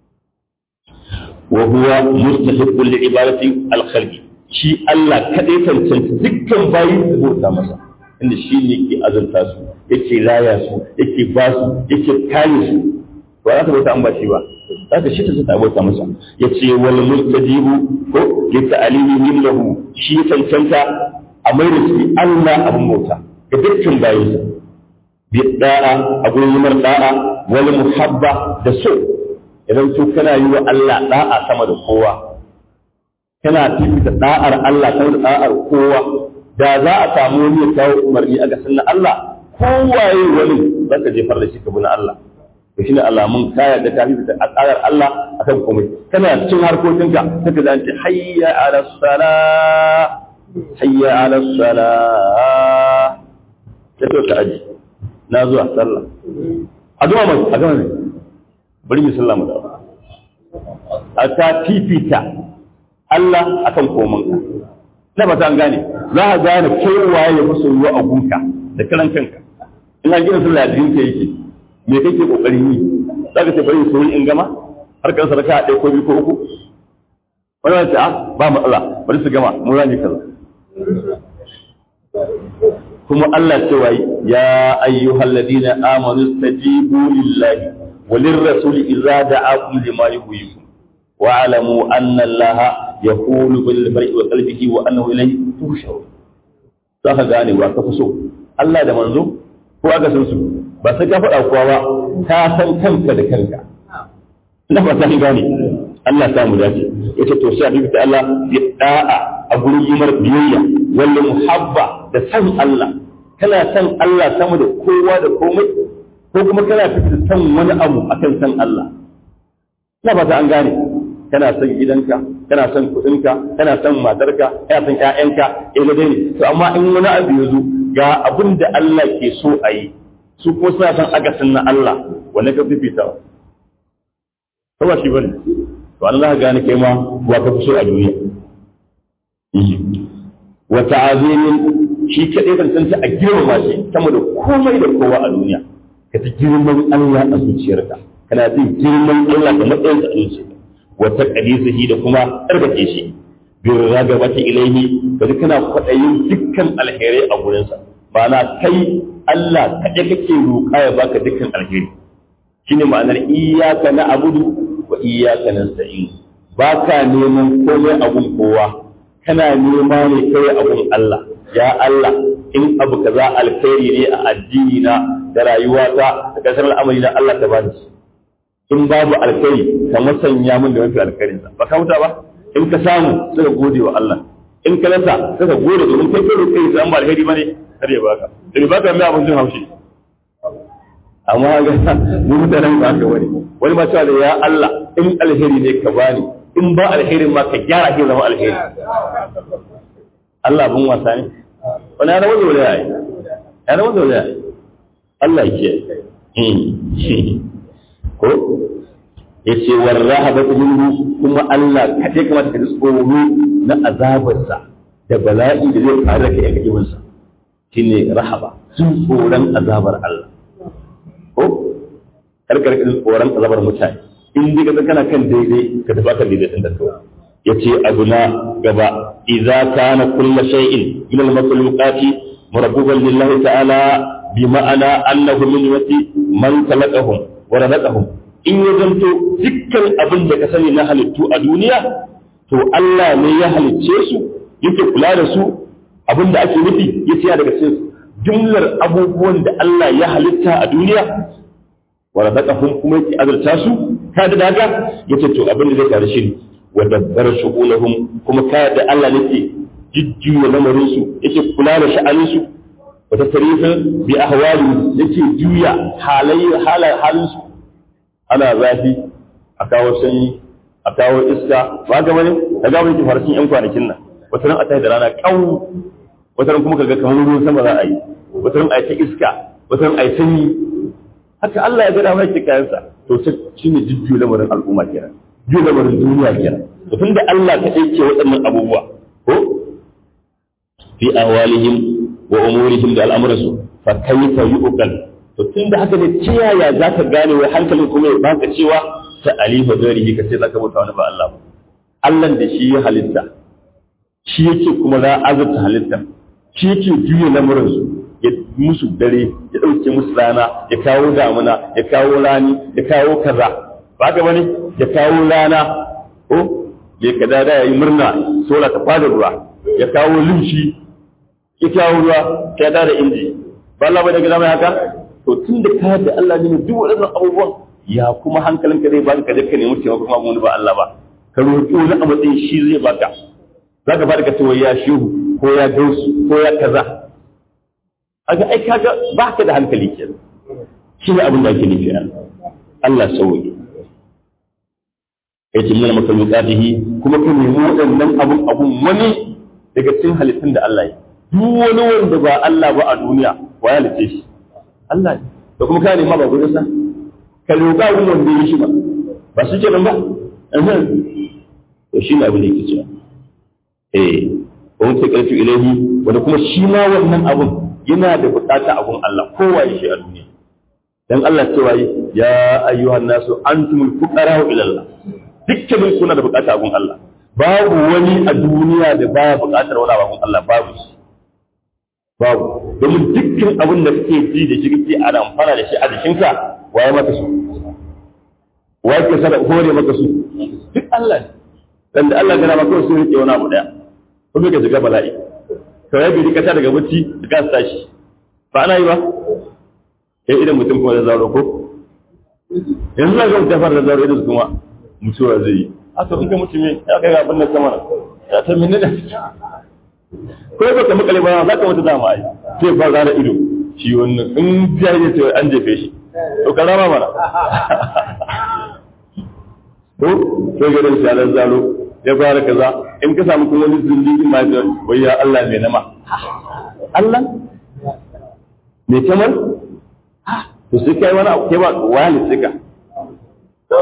S1: wa huwa mustahiqqul li ibadati al khalqi shi Allah kadai tantance dukkan bayi da bauta masa inda shi ne ke azurta su yake raya su yake ba su yake kare su ba za ta bauta an ba shi ba za ta shi ta ta bauta masa yace wal mustajibu ko li ta'limi lahu shi tantanta a mai da shi Allah abin bauta ga dukkan bayansa bi da'a a gurin yimar da'a wani muhabba da so idan so kana yi wa Allah da'a sama da kowa kana fifita da'ar Allah sama da da'ar kowa da za a samu wani ya kawo umarni a gasan na Allah kowaye wani za ka jefar da shi ka bi na Allah to shine alamun kaya da ta fifita a tsarar Allah akan komai kana cin harkokinka sai ka zance hayya ala salah hayya ala salah sai to ka aji na zuwa sallah a zuwa mai a gama ne bari mu sallah mu da a ta fifita Allah akan komanka na ba ta gane za a gane kowaye ya fi soyuwa a gunka da karan kanka in an gina sallah da jinka yake me kake kokarin yi za ka ce bari su in gama har kan sadaka a ɗaya ko biyu ko uku wani wani ce a ba matsala bari su gama mun rani kaza kuma Allah cewa ya ayyuhal ladina amanu stajibu lillahi walir rasul idza da'akum lima yuhyikum wa alamu anna allaha yaqulu bil mar'i wa qalbihi wa annahu ilayhi tushurun zaka gane wa ka fi so Allah da manzo ko aka san su ba sai ka faɗa kowa ba ka san kanka da kanka ina ba ta gane Allah ta mu dace yace to sai a ta Allah ya da'a a gurin yimar biyayya walla muhabba da san Allah kana san Allah sama da kowa da komai ko kuma kana fitar san wani abu akan san Allah ina ba ta an gane kana son gidanka kana son kuɗinka kana son matarka kana son ƴaƴanka eh dai ne to amma in wani abu ya zo ga abin da Allah ke so a yi su kuma suna son akasin na Allah wanda ka fifita ba ba shi bane to Allah za ka gane kai ma wa ka fi so a duniya wa ta'azimin shi kadai kan san a girmama shi sama da komai da kowa a duniya ka ta girman Allah a zuciyarka kana jin girman Allah da matsayin a zuciyarka wa taqdisihi da kuma tsarkake shi bi ragabati ilaihi kaji kana kwaɗayin dukkan alherai a gurinsa ma'ana kai Allah kaɗai kake roƙa ya baka dukkan alheri shine ma'anar iyyaka na'budu wa iyyaka nasta'in baka neman komai abun kowa kana nema ne kai abun Allah ya Allah in abu kaza alkhairi ne a addini na da rayuwata da kasar al'amari na Allah ta bani in babu alkhairi ka masanya min da mafi alkhairinsa ba ka huta ba in ka samu sai ka gode wa Allah in ka rasa sai ka gode domin kai kai kai sai an ba alheri bane kar ya baka da baka mai abin jin haushi amma ga mu mutanen ba ka wani wani ma cewa ya Allah in alheri ne ka bani in ba alherin ma ka gyara shi zama alheri Allah bin wasa ne wani yana wanda wani yayi yana wanda wani yayi Allah ya kiyaye ko ya ce warrahaba minhu kuma Allah kaɗai kamata ka ji tsoro na azabarsa da bala'i da zai faru da kai a gajiminsa shine rahaba sun tsoron azabar Allah ko karkar ka tsoron azabar mutane in dai ka kana kan daidai ka tafi kan daidai din da kawai yace abu na gaba idza kana kullu shay'in min al-makhluqati murabbuban lillahi ta'ala bi ma'ana annahu min wati man khalaqahum wa razaqahum in ya zanto dukkan abin da ka sani na halittu a duniya to Allah ne ya halicce su yake kula da su abin da ake nufi ya tsaya daga cikin jumlar abubuwan da Allah ya halitta a duniya wa razaqahum kuma yake azurta su ka da daga yace to abin da zai tare shi wa dabbara shughulahum kuma ka da Allah ne jijjiwa lamarin su yake kula da sha'anin su wa tasrifin bi ahwali yake juya halayya halin su ana zafi a kawo sanyi a kawo iska ba ga bane ka ga wani farashin yan kwanakin nan wata ran a tashi da rana kawu wata ran kuma kaga kamar ruwan sama za a yi wata ran a yi ta iska wata ran a yi sanyi haka Allah ya gada mai kayansa to shi ne jujjuyo lamarin al'umma kenan jujjuyo lamarin duniya kenan to tunda Allah ka ke waɗannan abubuwa ko fi ahwalihim wa umurihim da al'amuransu fa kayfa yu'qal to tun da haka ne ta yaya za ka gane wai hankalin kuma ya baka cewa ta alifa zarihi ka ce za ka bauta wani ba Allah ba Allah da shi ya halitta shi yake kuma za azurta halitta shi yake juya lamuransu ya musu dare ya ɗauke musu rana ya kawo damuna ya kawo rani ya kawo kaza ba ka bane ya kawo rana ko ya kada da ya yi murna sola ta fada ruwa ya kawo lumshi ya kawo ruwa ya da inji ba Allah bai daga zama haka to tun da ka da Allah ne duk waɗannan abubuwan ya kuma hankalinka zai baka ka je ka nemi taimako kuma wani ba Allah ba ka roƙi wani a matsayin shi zai baka za ka fara ka ce ya shehu ko ya gausu ko ya kaza aga ai kaga ba ka da hankali ke shi ne abin da ake nufi a Allah sauki ya ce mana makalukatihi kuma ka nemi waɗannan abun abun wani daga cikin halittun da Allah ya duk wani wanda ba Allah ba a duniya wa ya halitte shi Allah ne da kuma ka nema ba gurin sa ka roƙa abun wanda ya shi ba ba su kenan ba to shi ne abin da yake cewa eh wani ta ƙarfi ilahi wanda kuma shi ma wannan abun yana da buƙata abun Allah kowa ya shi a duniya dan Allah cewa ya ayyuhan nasu antumul fuqara ila Allah dukkanin kuna da buƙata abun Allah babu wani a duniya da baya buƙatar wani abun Allah babu shi babu domin dukkan abin da kake ji da shi kake a amfana da shi a jikinka waye maka su waye ke sada hore maka su duk Allah ne dan da Allah gana maka su rike wani abu daya kuma ka shiga bala'i to ya bi ka daga bacci ka tashi ba ana yi ba sai idan mutum kuma da zaro ko yanzu za ka mutum fara da zaro idan kuma mutuwa zai yi a to in ka mutu me ya kai ga abin da sama ya ta minne da ko ba ka makale ba za ka mutu dama ai sai fara da ido shi wannan in jahili ce an jefe shi to ka rama mana ko sai ga dan shalar zalo ya fara kaza in ka samu kuma wani zulli ma ya wai ya Allah mai nama Allah me kamar to sai kai wani abu kai ba wani tsika to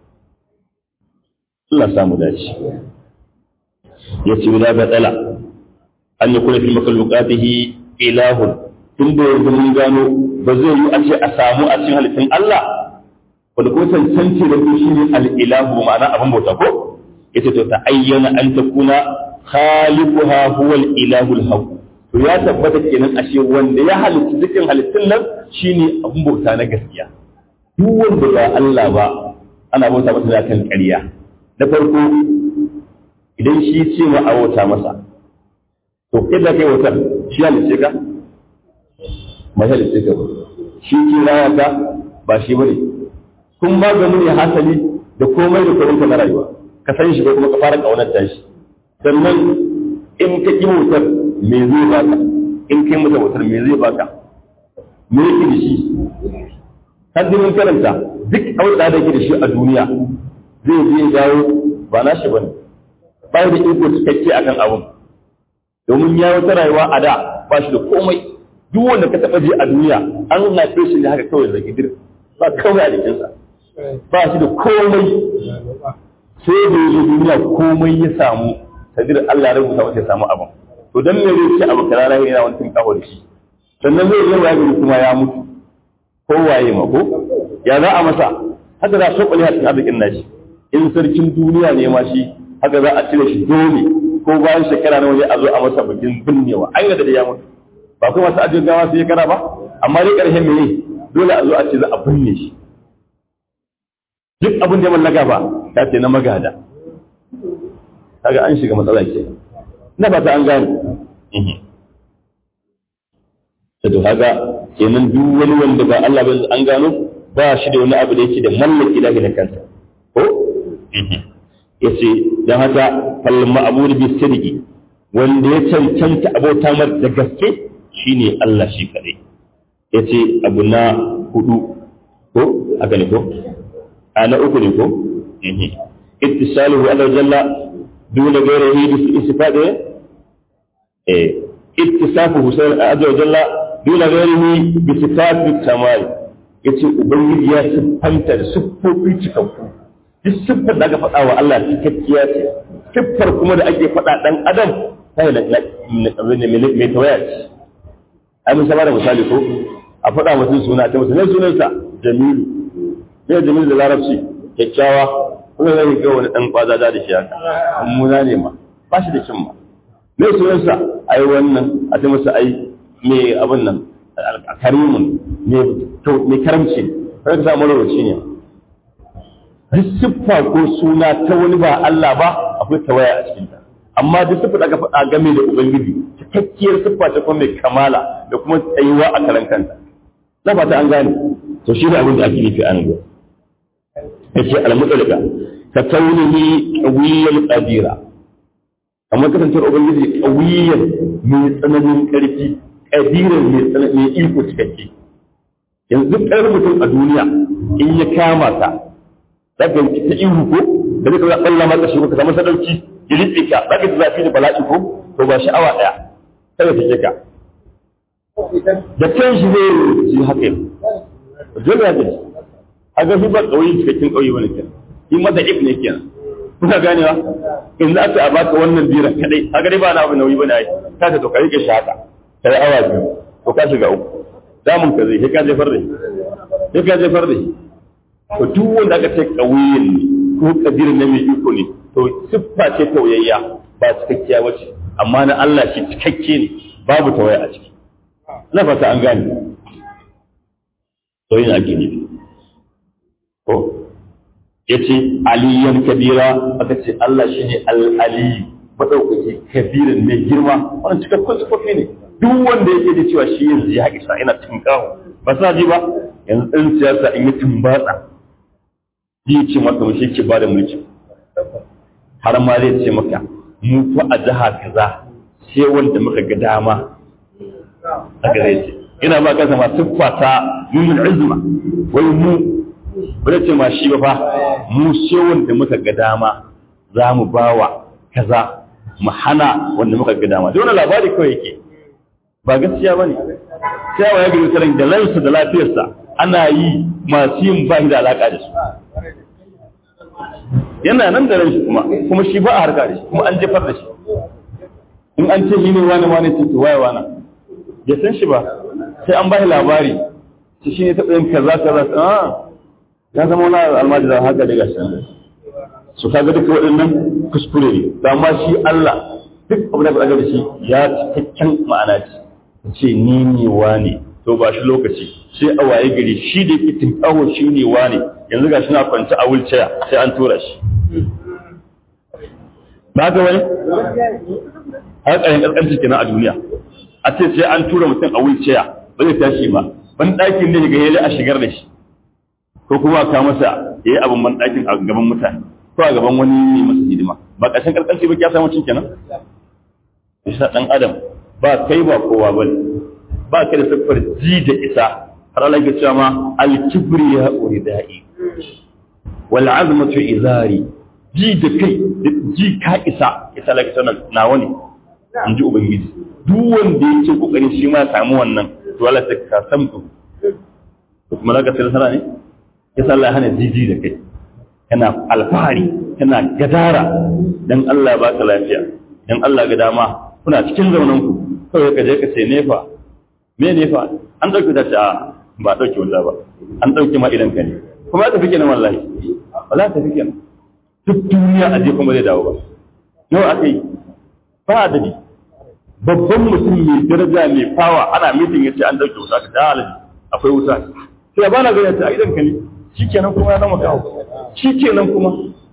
S1: Allah samu dace ya ce wala ga tsala an yi kuna fi makalukatihi ilahun tun da yanzu mun gano ba zai yi a ce a samu a cikin halittun Allah wanda kuma cancanci da su shi ne al'ilahu ma'ana abin bauta ko ita to ta ayyana an ta kuna khaliquha huwa al-ilahu al to ya tabbata kenan ashe wanda ya halitta dukkan halittun nan shine abin bauta na gaskiya duk wanda ba Allah ba ana bauta masa da kan ƙarya da farko idan shi ce ma a bauta masa to kai da kai wutar shi halitta ka mai halitta ka shi ke raya ka ba shi bane kun ba ga ne hasali da komai da komai na rayuwa ka san shi ko kuma ka fara kaunar ta shi sannan in ka ki wutar me zai baka in kai masa wutar me zai baka me yake da shi haddi mun karanta duk auda da yake da shi a duniya zai je dawo ba na shi bane ba da iko cikakke akan abun domin ya wata rayuwa a da ba shi da komai duk wanda ka taɓa je a duniya an haife shi ne haka kawai da gidir ba kawai a jikinsa ba shi da komai sai da ya duniya komai ya samu sadir Allah ya rubuta masa ya samu abin to dan me zai ce abu kaza lahi yana wani tun kawo da shi sannan zai yi wa kuma ya mutu ko waye ma ko ya za a masa haka za a so kwali cikin arzikin nashi in sarkin duniya ne ma shi haka za a cire shi dole ko bayan shekara na waje a zo a masa bikin binnewa an yadda da ya mutu ba kuma masu ajiyar gawa su shekara ba amma dai ƙarshen mene dole a zo a ce za a binne shi duk abin da ya mallaka ba ta ce na magada kaga an shiga matsala ke na ba ta an gane to kaga kenan duk wani wanda ba Allah ba an gano ba shi da wani abu da yake da mallaki da da kansa ko yace dan haka fal ma'bud bi sidqi wanda ya cancanta abota mar da gaske shine Allah shi kadai yace abu na hudu ko haka ne ko ana uku ne ko ittisaluhu ala jalla duna gairihi bi istifade eh ittisafuhu sai azza jalla duna gairihi bi sifati kamal yace ubangiji ya siffanta da siffofi cikakku duk siffar da aka faɗa wa Allah cikakkiya ce siffar kuma da ake faɗa ɗan adam sai da mai tawaya ce ai mun saba da misali ko a faɗa mutum suna a ce mutum ne sunansa jamilu sai jamilu da larabci kyakkyawa kuma zai ga wani ɗan kwazaza da shi haka mummuna ne ma ba shi da kin ma me sunansa ai wannan a ce masa ai me abin nan karimun me karamci kai ka samu rawaci ne duk siffa ko suna ta wani ba Allah ba akwai tawaya a cikinta amma duk siffa da aka faɗa game da ubangiji cikakkiyar siffa ta kuma mai kamala da kuma tsayuwa a karan kanta na fata an gane to shi ne abin da ake nufi a nan gurin yace al-mutlqa ka kaunihi qawiyyan qadira amma kasancewar ubangiji qawiyyan mai tsananin karfi qadiran mai tsananin iko cikakke yanzu ƙarar mutum a duniya in ya kama ka daga ta ihu ko da zai kawai ɓalla maka shi ko ka samu sadauki ya riƙe ka za ka ji zafi da bala'i ko to ba sha'awa ɗaya kada ta ka da kan shi zai ji haka yau dole ya gaji a ga ba ƙauye cikakken ƙauye wani kenan in mata if ne kenan kuna ganewa in za ta baka wannan biran kadai a gari ba na abu nauyi bane ai ka ta to ka rike shi haka kai awa biyu to ka shiga uku damun ka zai sai ka jefar da shi sai ka jefar da shi to duk wanda aka ce ƙauyen ne ko kabirin na mai iko ne to siffa ce tauyayya ba cikakkiya ba ce amma na Allah shi cikakke ne babu tawaya a ciki na fata an gane to yin ake nufi ko ya ce aliyan kabira aka ce Allah shi ne al'aliyu maɗaukaki kabirin mai girma wannan cikakkun sifofi ne duk wanda yake da cewa shi yanzu ya isa ina cikin kawo ba sa ji ba yanzu ɗan siyasa in yi tumbatsa zai ce maka mu shi ke ba da mulki har ma zai ce maka mu fa a jiha kaza sai wanda muka ga dama haka zai ce ina ba kansa ma siffa ta nuna izma wai mu ba ce ma shi ba fa mu sai wanda muka ga dama za mu bawa kaza mu hana wanda muka ga dama da wani labari kawai yake ba gaskiya bane sai wa ya gari sarin da lansa da lafiyarsa ana yi masu yin ba da alaka da su yana nan da ran shi kuma kuma shi ba a harka da shi kuma an jefar da shi in an ce shi ne wani wani ce waye wani ya san shi ba sai an bai labari shi shi ne taɓa yin kaza kaza ah ya zama wani almajira haka daga shi su kaga duka waɗannan kuskure ne amma shi Allah duk abu da da shi ya cikakken ma'ana ce ce ni ne wane to ba shi lokaci sai a waye gari shi da yake tinkawo shi ne wane yanzu ga shi na kwance a wulciya sai an tura shi ba ga wani har ƙarin ƙasƙanci kenan a duniya a ce sai an tura mutum a wulciya ba zai tashi ba ban ɗakin ne ga yali a shigar da shi ko kuma ka masa ya yi abin ban ɗakin a gaban mutane ko a gaban wani ne masa hidima ba ƙarshen ƙasƙanci ba ya samu cin kenan isa ɗan adam ba kai ba kowa ba ba ka da siffar ji da isa har Allah ya cewa ma al-kibri ya uridai wal azmatu izari ji da kai ji ka isa isa la sanan nawa ne in ji ubangiji duk wanda yake kokarin shi ma samu wannan to Allah ta ka samtu to kuma zaka sai sana ne ya sa Allah hana jiji da kai kana alfahari kana gadara dan Allah ba ka lafiya dan Allah ga dama kuna cikin zaunan ku kawai ka je ka ce nefa me nefa an dauke ta a ba dauke wallahi ba an dauke ma idan ka ne kuma ya tafi kenan wallahi wallahi tafi kenan duk duniya a je kuma zai dawo ba nawa aka yi ba adadi babban mutum mai daraja mai fawa ana mitin ya ce an dauke wuta ka da alaji akwai wuta sai ba na gani ta a idan ka ne shikenan kuma ya zama kawo shikenan kuma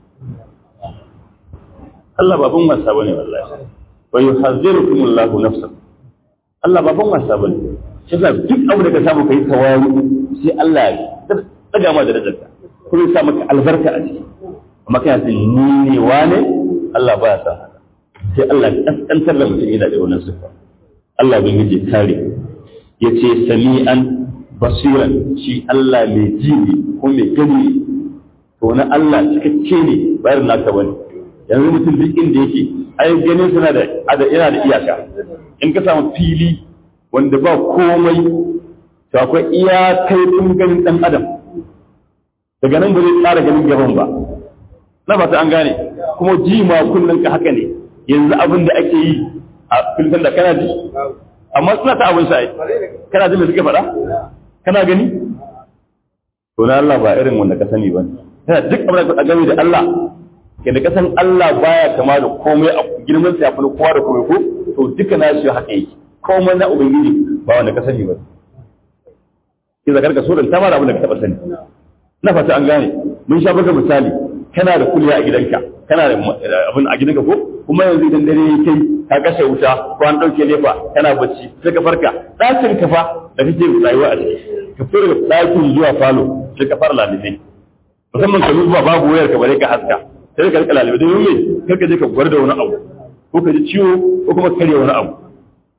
S1: Allah baban wasa bane wallahi wa yuhazzirukum Allah nafsan Allah baban wasa bane shi yasa duk abu da ka samu kai tawaru sai Allah ya daga ma da darajarka kuma ya sa maka albarka a ciki amma kai sai ni ne wane Allah ba ya sa haka sai Allah ya kaskantar da mutum yana da wannan sifa Allah bin yaje kare yace sami'an basiran shi Allah mai ji ne ko mai gani to na Allah cikakke ne bayar naka bane yanzu mutum duk inda yake ai ganin suna da yana da iyaka in ka samu fili wanda ba komai to akwai iyakai tun ganin dan adam daga nan ba zai tsara ganin gaban ba na fata an gane kuma ji ma kullun ka haka ne yanzu abin da ake yi a filin da kana ji amma suna ta abin sa'ai kana ji me suke faɗa kana gani to na Allah ba irin wanda ka sani ba kana duk abin da game da Allah ke da kasan Allah baya kama da komai a girman sa yafi kowa da komai ko to duka na shi haka yake komai na ubangiji ba wanda ka sani ba ki zakar ka so da ta mara abin da ka taba sani na fata an gane mun sha baka misali kana da kuliya a gidanka kana da abin a gidanka ko kuma yanzu idan dare ya kai ka kashe wuta ko an dauke nefa kana bacci sai ka farka ɗakin ka fa da kake rayuwa a ciki ka fara ɗakin zuwa falo sai ka fara lalibe musamman ka zuwa babu wayar ka bare ka haska sai ka rika lalibe don me kar ka je ka gwar da wani abu ko ka ji ciwo ko kuma karya wani abu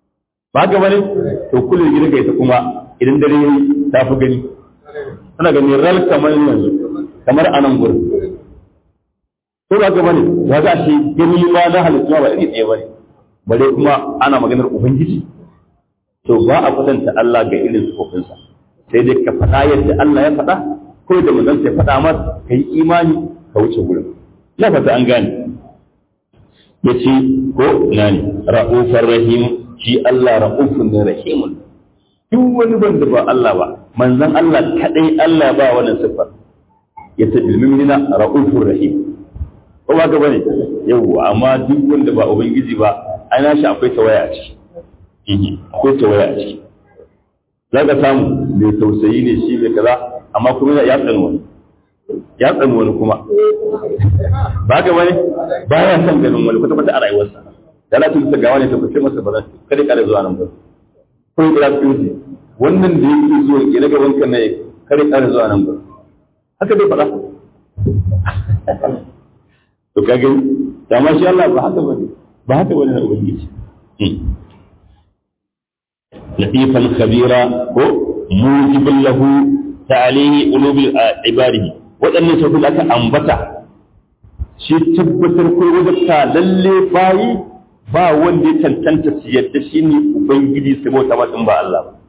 S1: ba ga bane to kullum gidan ka ita kuma idan dare yayi ta fi gani tana gani ral kamar yanzu kamar anan gurin ko ba ga bane ya ga shi gani ma na halittu ba iri ɗaya bane bare kuma ana maganar ubangiji to ba a kwatanta Allah ga irin sufofinsa sai dai ka faɗa yadda Allah ya faɗa ko da manzon sai faɗa masa ka yi imani ka wuce gurin na fata an gane ya ce ko ina ne ra'ufar rahim shi Allah ra'ufun ne rahimun duk wani wanda ba Allah ba manzon Allah kadai Allah ba wannan sifar ya ce bilmimina ra'ufur rahim ko ba ka bane yawwa amma duk wanda ba ubangiji ba ana shi akwai tawaya a ciki akwai tawaya a ciki za ka samu mai tausayi ne shi mai kaza amma kuma ya tsani wani ya tsani wani kuma ba ka wani ba ya son ganin wani kwata kwata a rayuwarsa da na tunta ga wani ta kuce masa ba zan kada kada zuwa nan ba ko ya kira tsinci wannan da yake zuwa ke daga wankan na kada kada zuwa nan ba haka dai faɗa to ka gani da ma shi Allah ba haka bane ba haka bane na ubangiji لطيفا خبيرا هو موجب له تعليه قلوب عباده waɗannan sauƙin aka ambata shi tabbatar ko wajabta lalle bayi ba wanda ya cancanta su yadda shi ne ubangiji su bauta matsin ba Allah ba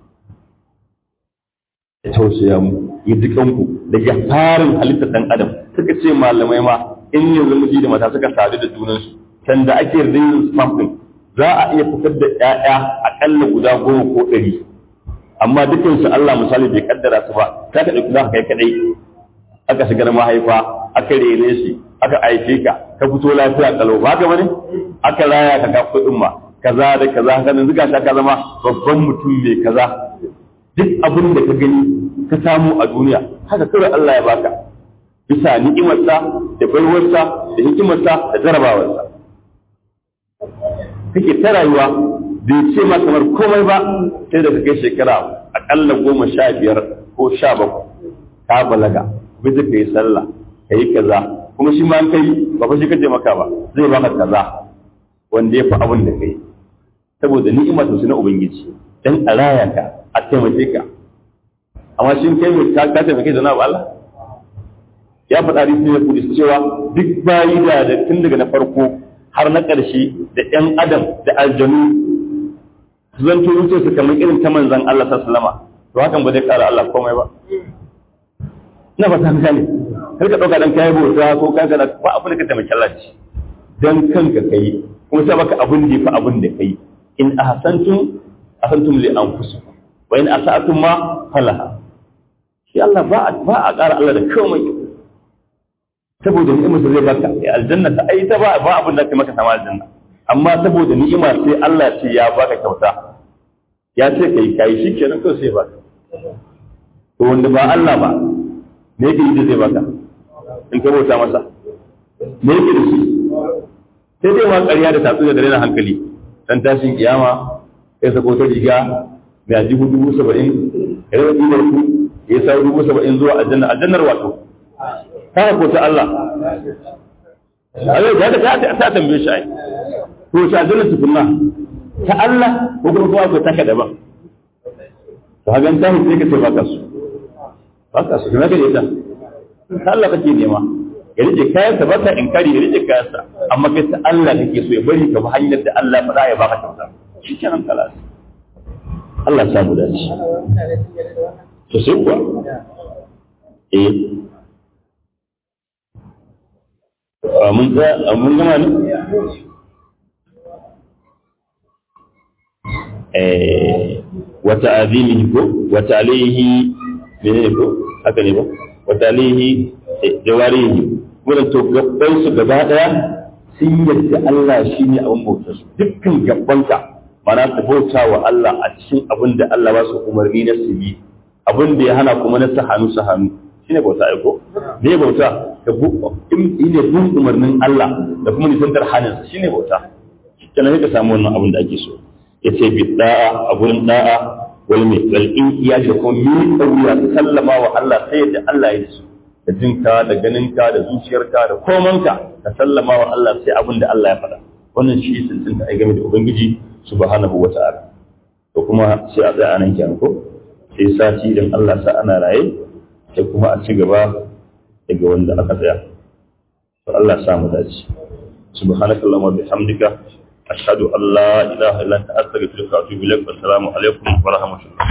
S1: ya tausaya mu ya ji kanku daga farin halittar ɗan adam suka ce malamai ma in yanzu miji da mata suka sadu da junansu can da ake rin spam ɗin za a iya fitar da ‘ya'ya aƙalla guda goma ko ɗari amma dukansu Allah misali bai kaddara su ba ka ka ɗauki za ka kai kaɗai aka shigar mahaifa aka rene shi aka aike ka ka fito lafiya kalau ba ka bane aka raya ka ka kuɗin ma kaza da kaza haka nan zuga ka zama babban mutum mai kaza duk abin da ka gani ka samu a duniya haka kawai Allah ya baka bisa ni'imarsa da baiwarsa da hikimarsa da jarabawarsa kake ta rayuwa bai ce ma kamar komai ba sai da kai shekara akalla goma sha biyar ko sha bakwai ka balaga bai zai kai sallah ka yi kaza kuma shi ma an kai ba fa shi kace maka ba zai baka kaza wanda ya fi abin da kai saboda ni'ima ta na ubangiji dan a raya ka a taimake ka amma shi kai mai ka ka taimake da na Allah ya faɗa hadisi ne kudis cewa duk bayi da tun daga na farko har na ƙarshe da ‘yan adam da aljanu zan turu su kamar irin ta manzan Allah sallama to hakan ba zai ƙara Allah komai ba ina ba ta gane kar ka ɗauka dan kayi bauta ko ka ga ba abin da ka taimaki Allah ci dan kanka kai kuma sai baka abin da yafi abin da kai in ahsantum ahsantum li anfusikum wa in asa'tum ma falaha shi Allah ba ba a ƙara Allah da komai saboda ni'imar zai baka aljanna ta ai ta ba ba abin da ke maka sama aljanna amma saboda ni'ima sai Allah ce ya baka kyauta ya ce kai kai shikenan kawai sai baka to wanda ba Allah ba me yake yi da zai baka in ka bauta masa me yake da shi sai dai ma ƙarya da tatsu da rena hankali dan tashin kiyama sai sako ta riga mai ajihu dubu saba'in ya rage ɗibar ku ya sa dubu saba'in zuwa aljanna aljannar wato ta ko ta Allah Allah ya ta ta tambaye shi ai to ta aljanna tukunna ta Allah ko kuma kuma ko taka daban to hagan ta sai ka ce baka su baka su kuma kaje ta ta Allah kake nema ya rike kayan sa baka inkari ya rike kayan sa amma kai ta Allah kake so ya bari ka bi hanyar da Allah faɗa ya baka kyauta shikenan kalas Allah ya samu dace to sai kuwa eh mun ga mun gama ne eh wata azimihi ko wata alaihi menene ko haka ne ba wata alaihi jawarihi wannan to gabban su gaba daya sun yadda Allah shine abin bautar su dukkan gabbanka mana su bauta wa Allah a cikin abin da Allah ba su umarni na su yi abin da ya hana kuma na su hannu su hannu shine bauta aiko me bauta ka bu in ne bin umarnin Allah da kuma nisantar hannun shine bauta kenan ka samu wannan abin da ake so yace bi da'a a gurin da'a wal mai wal in iya da kuma mi kauya sallama wa Allah sai da Allah ya so da jinka da ganinka da zuciyarka da komanka ka sallama wa Allah sai abin da Allah ya faɗa wannan shi tantanta ai game da ubangiji subhanahu wata'ala ko kuma sai a tsaya anan kenan ko sai sati idan Allah sa ana raye sai kuma a ci gaba daga wanda aka tsaya to Allah sa mu dace subhanakallahumma bihamdika ashhadu an la ilaha illa anta astaghfiruka wa atubu ilaik assalamu alaikum wa rahmatullah